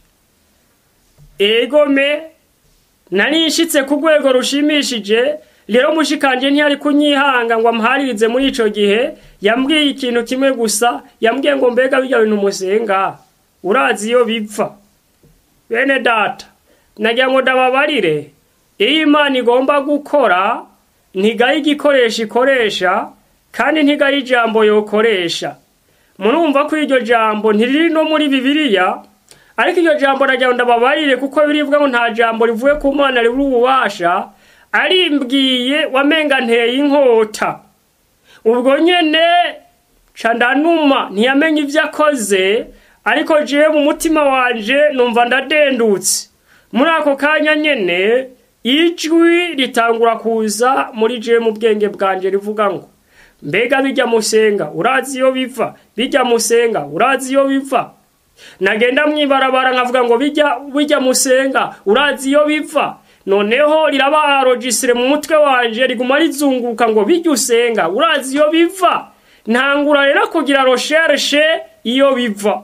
egome nari nshitse ku rwego rushimishije rero mushikanje ntiyari kunyihanga ngo amuharirize muri ico gihe yambwiye ikintu kimwe gusa yambwiye ngo mbega birya bintu musenga urazi iyo bipfa bene data nagira ngo ndababarire iyo imana igomba gukora ntigaye igikoresho ikoresha kandi ntigaye ijambo yokoresha murumva ko iryo jambo ntiriri no muri bibiliya ariko iryo jambo nagira ngo ndababarire kuko birivuga ngo nta jambo rivuye ku mana ribura ububasha arimbwiye wamenga nteye inkota ubwo nyene ca ndanuma ntiyamenye ivyo akoze ariko jewe mu mutima wanje numva ndadendutse muri ako kanya nyene ijwi ritangura kuza muri jewe mu bwenge bwanje rivuga ngo mbega bijya musenga urazi iyo biva bijya musenga urazi iyo biva nagenda mwibarabara nkavuga ngo bijya bijya musenga urazi iyo biva noneho riraba rogisire mu mutwe wanje riguma rizunguruka ngo bijya usenga urazi iyo biva ntangura rero kugira recherche iyo biva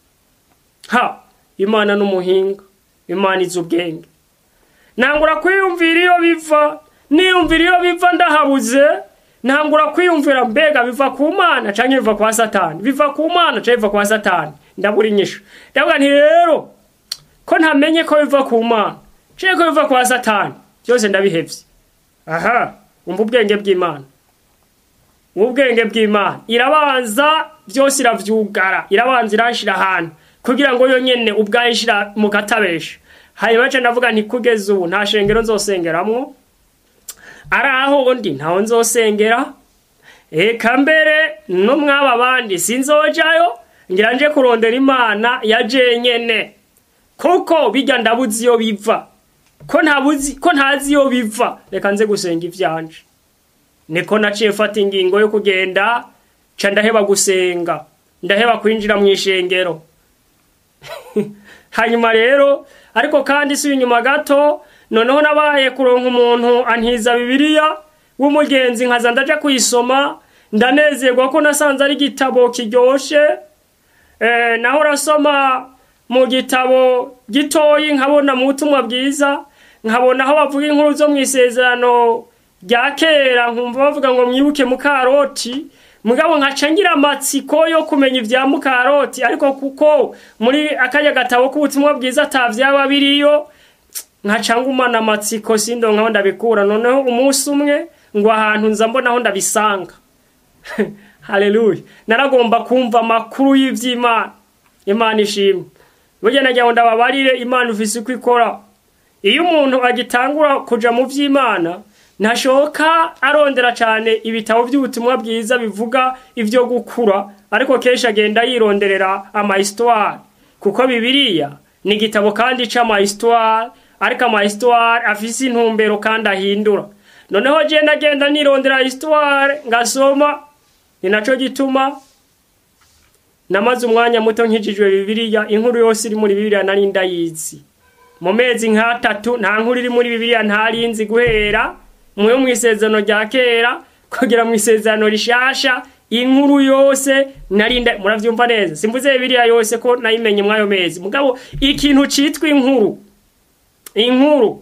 ha imana n'umuhinga imana izi ubwenge ntangura kwiyumvira iyo biva niyumvira iyo biva ndahabuze ntangura kwiyumvira mbega biva ku mana canke biva kwa satani biva ku mana canke biva kwa satani ndabura inyishu ndavuga nti rero ko ntamenye ko biva ku mana canke ko biva kwa satani byose ndabihevye aha umva ubwenge bw'imana ubwenge bw'imana irabanza byose iravyugara irabanza iranshira ahantu kugira ngo yo nyene ubwayo ishira mu katabesha hanyuma ca ndavuga nti kugeza ubu nta shengero nzosengeramwo ari aho ndi ntaho nzosengera eka mbere no mwaba bandi sinzojayo ngira nje kurondera imana ya jenyene kuko bijya ndabuzi iyo biva ko ntabuzi ko ntazi iyo biva reka nze gusenga ivyanje niko naciye mfata ingingo yo kugenda ca ndaheba gusenga ndaheba kwinjira mu ishengero hanyuma rero ariko kandi si inyuma gato noneho nabaye kuronka umuntu antiza bibiliya w'umugenzi nkaza ndaja kuyisoma ndanezerwa ko nasanze ari igitabo kiryoshe eh, naho rasoma mu gitabo gitoyi nkabona mu butumwa bwiza nkabona aho bavuga inkuru zo mu isezerano rya kera nkumva bavuga ngo mwibuke mukaroti mugabo nkaca ngira amatsiko yo kumenya ivya mukaroti ariko kuko muri akanya gatabo k'ubutumwa bwiza atavyaba biriyo nkaca ngumana amatsiko sindonkaho ndabikura noneho umunsi umwe ngo ahantu nza mbonaho ndabisanga haleluya naragomba kumva amakuru y'ivy'imana imana ishimwe burya nagira ngo ndababarire imana ufise uko ikora iyo umuntu agitangura kuja mu vy'imana ntashoka arondera cyane ibitabo by'ubutumwa bwiza bivuga ibyo gukura ariko kenshi agenda yironderera amahistoire kuko bibiliya ni igitabo kandi c'amahistoire ariko amahistoire afise intumbero kandi ahindura noneho je ndagenda nirondera histoire ngasoma ni naco gituma namaze umwanya muto nkijijwe bibiliya inkuru yose iri muri bibiliya nari ndayizi mu mezi nk'atatu nta nkuru iri muri bibiliya ntarinzi guhera mwe mu isezerano rya kera kugera mu isezerano rishasha inkuru yose narinda muravyumva neza simvuze bibiliya yose ko nayimenye mwayo mezi mugabo ikintu citwa inkuru inkuru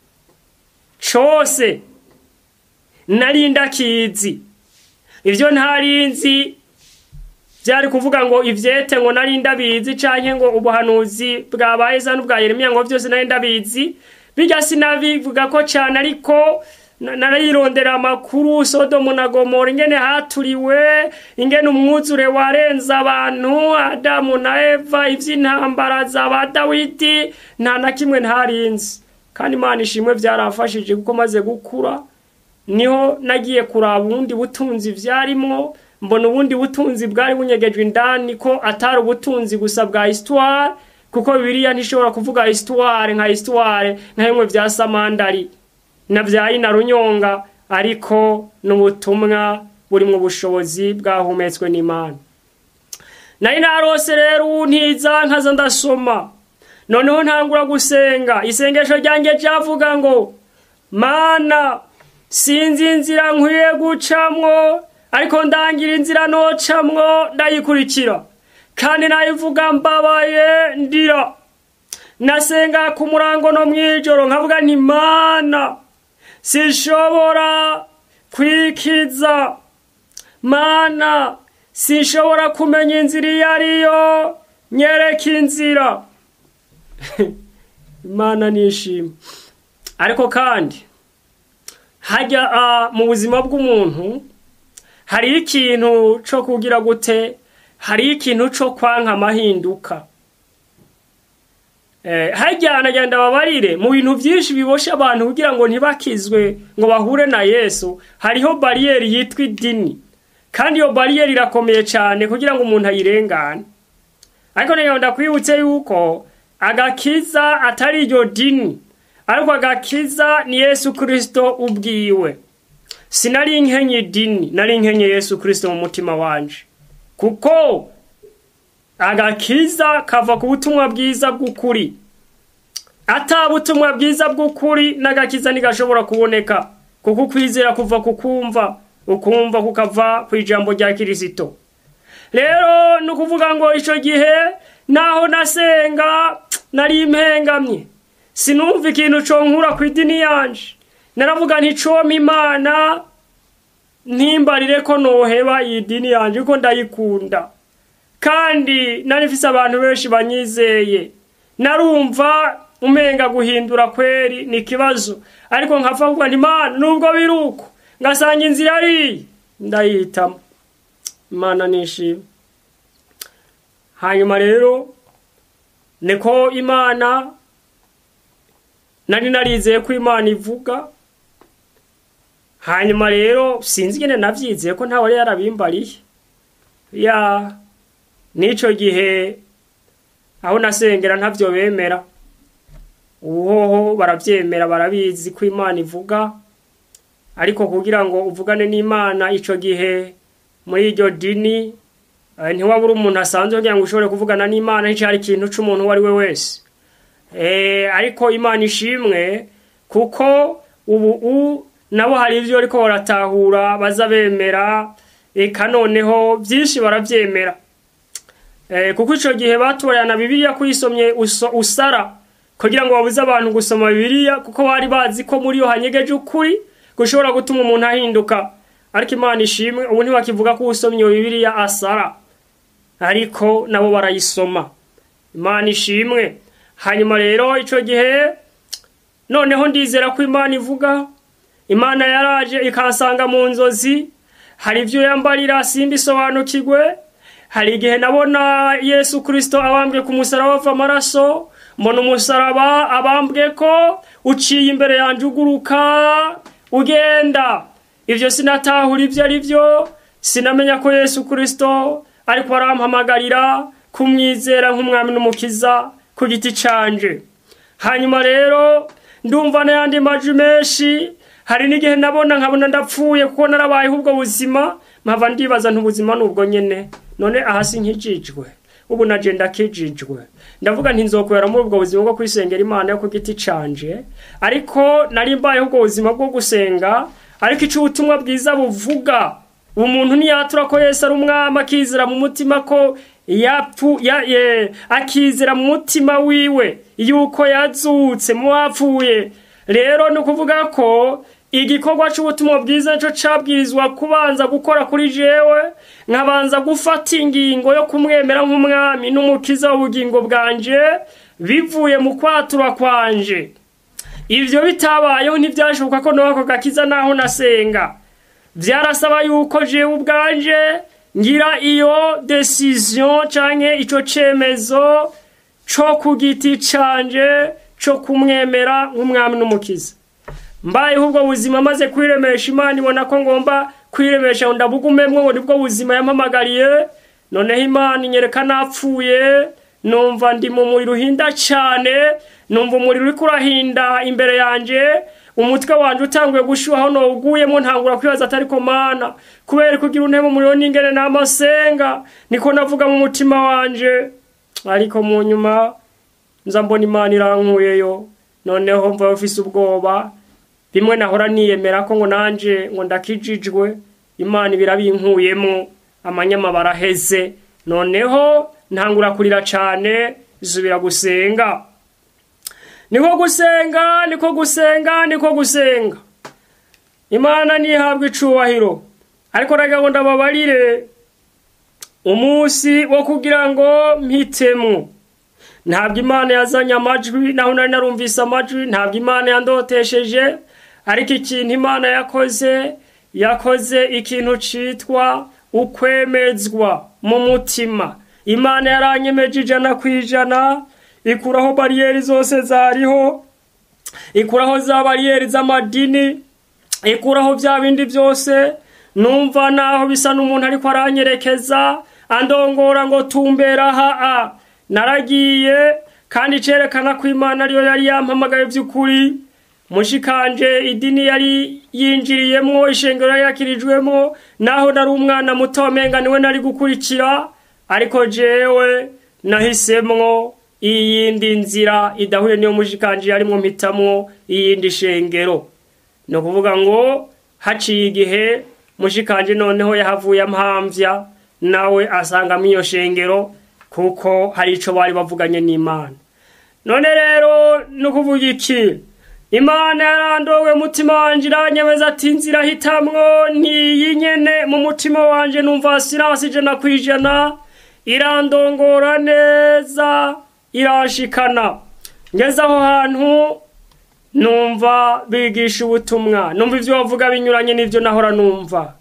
cose narinda kizi ivyo ntarinzi byari kuvuga ngo ivyete ngo nari ndabizi canke ngo ubuhanuzi bwabaye za n'ubwa Yeremiya ngo vyose nari ndabizi bijya sinabivuga ko cane ariko narayirondera amakuru Sodomu na Gomora ingene haturiwe ingene umwuzure warenza abantu Adamu na Eva ivy'intambara za ba Dawidi nta na kimwe ntarinzi kandi Imana ishimwe vyarafashije kuko maze gukura niho nagiye kuraba ubundi butunzi vyarimwo mbona ubundi butunzi bwari bunyegejwe indani ko atari ubutunzi gusa bwa histoire kuko bibiliya ntishobora kuvuga histoire nka histoire nka bimwe vya samandari na vya ina runyonga ariko n'ubutumwa buri mu bushobozi bwahumetswe n'imana nari narose rero untiza nkaza ndasoma noneho ntangura gusenga isengesho ryanjye ryavuga ngo mana sinzi inzira nkwiye gucamwo ariko ndangira inzira nocamwo ndayikurikira kandi nayivuga mbabaye ndira nasenga ku murango no mw'ijoro nkavuga nti mana sinshobora kwikiza mana sinshobora kumenya inzira iyo ariyo nyereka inzira imana nishima ariko kandi hajya mu buzima bw'umuntu hariho ikintu cyo kugira gute hariho ikintu cyo kwanka amahinduka hajya nagenda babarire mu bintu byinshi bibosha abantu kugira ngo ntibakizwe ngo bahure na yesu hariho bariyeri yitwa idini kandi iyo bariyeri irakomeye cyane kugira ngo umuntu ayirengane ariko nagenda kwibutse yuko agakiza atari iryo dini ariko agakiza ni yesu kirisito ubwiwe sinari nkenye idini nari nkenye yesu kirisito mu mutima wanje kuko agakiza kava ku butumwa bwiza bw'ukuri ata butumwa bwiza bw'ukuri n'agakiza ntigashobora kuboneka kuko ukwizera kuva ku kumva ukumva kukava ku ijambo rya kirisito rero ni ukuvuga ngo icyo gihe naho nasenga nari impengamye sinumva ikintu nkura ku idini yanje naravuga nticome imana ntimbarire ko noheba iyi dini yanjye kuko ndayikunda kandi nari mfise abantu benshi banyizeye narumva umenga guhindura kweri ni ikibazo ariko nkapfa kuvuga nti imana nubwo biri uko ngasanga inzira ari ndayihitamo imana nishima hanyuma rero niko imana nari narizeye ko imana ivuga hanyuma rero sinzi ingene navyizeye ko ntawe yarabimbariye ya n'ico gihe aho nasengera ntavyo bemera ubuhoho baravyemera barabizi ko imana ivuga ariko kugira ngo uvugane n'imana ico gihe muri iryo dini ntiwabura umuntu asanzwe kugira ngo ushobore kuvugana n'imana nticari ikintu c'umuntu uwo ari we wese ariko imana ishimwe kuko ubu nabo hari ibyo ariko baratahura baza bemera eka noneho byinshi barabyemera kuko icyo gihe batorana bibiliya kuyisomye usara kugira ngo babuze abantu gusoma bibiliya kuko bari bazi ko muri yo hanyegeje ukuri gushobora gutuma umuntu ahinduka ariko imana ishimwe ubu ntibakivuga ko usomye iyo bibiliya asara ariko nabo barayisoma imana ishimwe hanyuma rero icyo gihe noneho ndizera ko imana ivuga imana yaraje ikansanga mu nzozi hari ibyo yambarira simbisobanukirwe hari igihe nabona yesu kirisito abambwe ku musaraba ava amaraso mbona umusaraba abambwe ko uciye imbere yanjye uguruka ugenda ibyo sinatahura ibyo ari byo sinamenya ko yesu kirisito ariko arampamagarira kumwizera nk'umwami n'umukiza ku giti canje hanyuma rero ndumva n'ayandi majwi menshi hari n'igihe nabona nkabona ndapfuye kuko narabayeho ubwo buzima mpava ndibaza ntubuzima ni ubwo nyine none ahasi nkijijwe ubu naje ndakijijwe ndavuga ntinzokorera muri ubwo buzima bwo kwisengera imana yo ku giti canje ariko nari mbayeho ubwo buzima bwo gusenga ariko icyo ubutumwa bwiza buvuga umuntu ntiyatura ko Yesu ari umwami akizera mu mutima ko yapfu ya, ye, akizera mu mutima wiwe yuko yazutse mu bapfuye rero ni ukuvuga ko igikorwa cy'ubutumwa bwiza nicyo cyabwirizwa kubanza gukora kuri jewe nkabanza gufata ingingo yo kumwemera nk'umwami n'umukiza w'ubugingo bwanje bivuye mu kwatura kwanje ibyo bitabayeho ntibyashoboka ko nawe ako gakiza naho nasenga byarasaba yuko jewe ubwanje ngira iyo decision canke ico cemezo co ku giti canje co kumwemera nk'umwami n'umukiza mbayeho ubwo buzima maze kwiremesha imana ibona ko ngomba kwiremesha ngo ndabugumemwo ngo nibwo buzima yampamagariye noneho imana inyereka napfuye numva ndi mu muriro uhinda cyane numva umuriro uriko urahinda imbere yanje umutwe wanje utanguye gushuhaho nowuguyemo ntangura kwibaza atari ko mana kubera kugira untebe umuriro n'ingene n'amasenga niko navuga mu mutima wanje ariko mu nyuma nza mbona imana irankuyeyo noneho mva ufise ubwoba bimwe nahora niyemera ko ngo nanje ngo ndakijijwe imana ibirabinkuyemo amanyama baraheze noneho ntangura kurira cane zubira gusenga niko gusenga niko gusenga niko gusenga imana ntihabwe icubahiro ariko nagira ngo ndababarire umunsi wo kugira ngo mpitemo ntabwo imana yazanye amajwi naho nari narumvise amajwi ntabwo imana yandotesheje ariko ikintu imana yakoze yakoze ikintu citwa ukwemezwa mu mutima imana yaranyemeje ijana ku ijana ikuraho bariyeri zose zariho ikuraho za bariyeri z'amadini ikuraho bya bindi byose numva naho bisa n'umuntu ariko aranyerekeza andongora ngo tumbera aha naragiye kandi cerekana ko imana ariyo yari yampamagaye by'ukuri mushikanje idini yari yinjiriyemwo ishengero yakirijwemo naho nari umwana muto wamenga niwe nari gukurikira ariko jewe nahisemwo iyindi nzira idahuye niyo mushikanje yarimwo mpitamwo iyindi shengero ni ukuvuga ngo haciye igihe mushikanje noneho yahavuye amhamvya nawe asangamo iyo shengero kuko hari ico bari bavuganye n'imana none rero ni ukuvuga iki imana yarandowe mutima wanje iranyemeza ati nzira hitamwo ntiyi nyene mu mutima wanje numva sinasi ijana ku ijana irandongora neza irashikana ngeze aho hantu numva bigisha ubutumwa numva ivyo bavuga binyuranye n'ivyo nahora numva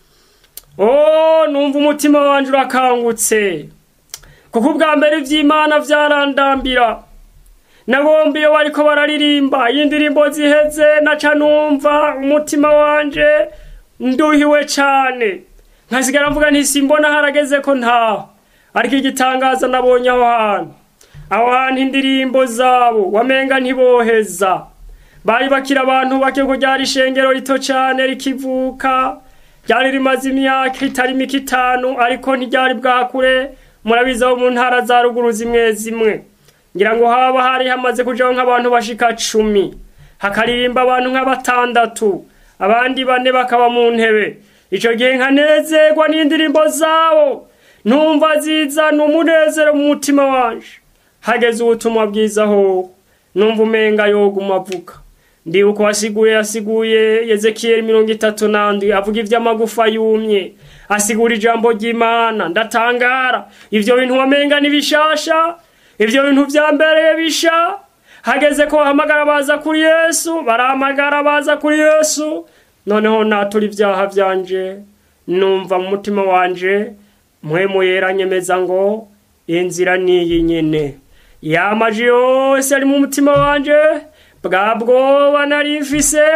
oh numva umutima wanje urakangutse kuko ubwa mbere ivy'imana vyarandambira nabombi iyo bariko bararirimba y'indirimbo ziheze naca numva umutima wanje nduhiwe cane nkasigara mvuga nti simbona harageze ko ntaho ariko igitangaza nabonye aho hantu aho hantu indirimbo zabo wamenga ntiboheza bari bakira abantu bake ko ryari ishengero rito cane rikivuka ryari rimaze imyaka itari mike itanu ariko ntiryari bwakure murabizi aho mu ntara za ruguru zimwe zimwe ngira ngo haba hari hamaze kujaho nk'abantu bashika cumi hakaririmba abantu nka batandatu abandi bane bakaba mu ntebe ico gihe nkanezerwa n'indirimbo zabo numva zizana umunezero mu mutima wanje hageze ubutumwa bwiza ho numva umenga yoguma avuga ndibuka wasiguye yasiguye yezekiyeli mirongo itatu nandwi avuga ivy'amagufa yumye asigura ijambo ry'imana ndatangara ivyo bintu wamenga ni bishasha ivyo bintu vyambereye bisha hageze ko bahamagara baza kuri yesu barahamagara baza kuri yesu noneho natura ivyaha vyanje numva mu mutima wanje mpwemu yera nyemeza ngo inzira niyi nyene yamaje yose ari mu mutima wanje bwa bwoba nari mfise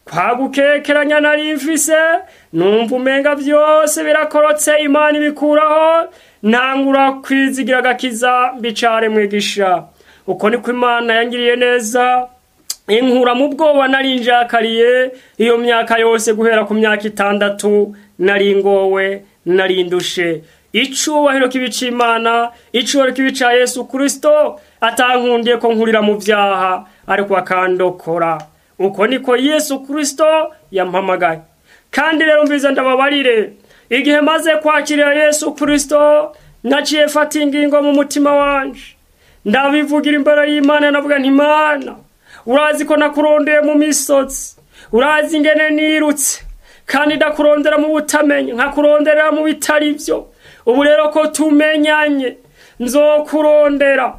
kwa gukekeranya nari mfise numva umenga byose birakorotse imana ibikuraho ntangura kwizigira agakiza mbicare mwigisha uko niko imana yangiriye neza inkura mu bwoba nari njakariye iyo myaka yose guhera ku myaka itandatu nari ngowe nari ndushe icubahiro kibica imana icubahiro kibica yesu kristo atankundiye ko nkurira mu byaha ariko akandokora uko niko yesu kristo yampamagaye kandi rero mbiza ndababarire igihe maze kwakirira yesu kristo naciye fata ingingo mu mutima wanje ndabivugira imbere y'imana navuga nti imana urazi ko nakurondeye mu misozi urazi ingene nirutse kandi ndakurondera mu butamenya nkakurondera mu bitari byo ubu rero ko tumenyanye nzokurondera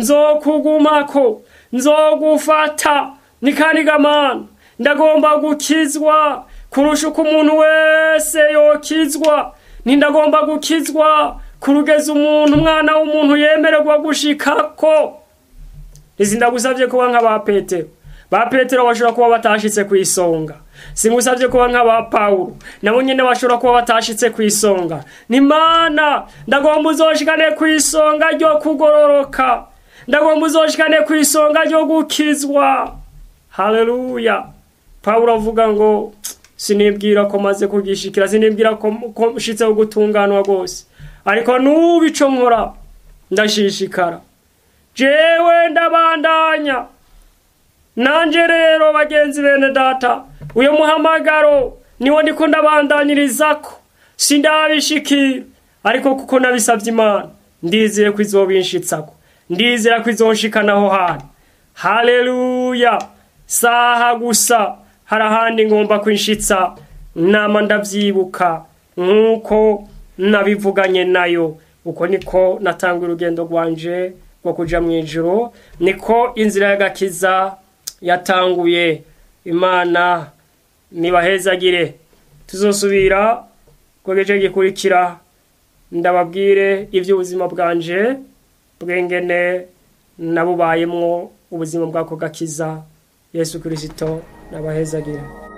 nzokugumako nzogufata ni kandi gamana ndagomba gukizwa kurusha uko umuntu wese yokizwa ntindagomba gukizwa kurugeza umuntu umwana w'umuntu yemererwa gushikako izi ndagusabye kuba nk'aba petero ba petero bashobora kuba batashitse ku isonga singusabye kuba nk'aba pawulo nabo nyine bashobora kuba batashitse ku isonga ni mana ndagomba uzoshikane ku isonga ryo kugororoka ndagomba uzoshikane ku isonga ryo gukizwa haleluya pawulo avuga ngo sinibwira ko maze kugishikira sinibwira ko nshitseho gutunganwa rwose ariko n'ubu ico nkora ndashishikara jewe ndabandanya nanje rero bagenzi bene data uyo muhamagaro niwo ndiko ndabandanyirizako sindabishikira ariko kuko nabisavye imana ndizeye ko izobinshitsako ndizera ko izonshikanaho hantu haleluya saha gusa hari ahandi ngomba kwinshitsa nama ndavyibuka nk'uko nabivuganye nayo uko niko natanga urugendo rwanje rwo kuja mu ijuru niko inzira y'agakiza yatanguye imana nibahezagire tuzosubira ku gice gikurikira ndababwire iby'ubuzima bwanje bwengene nabubayemwo ubuzima bw'ako gakiza yesu kirisito nabahezagire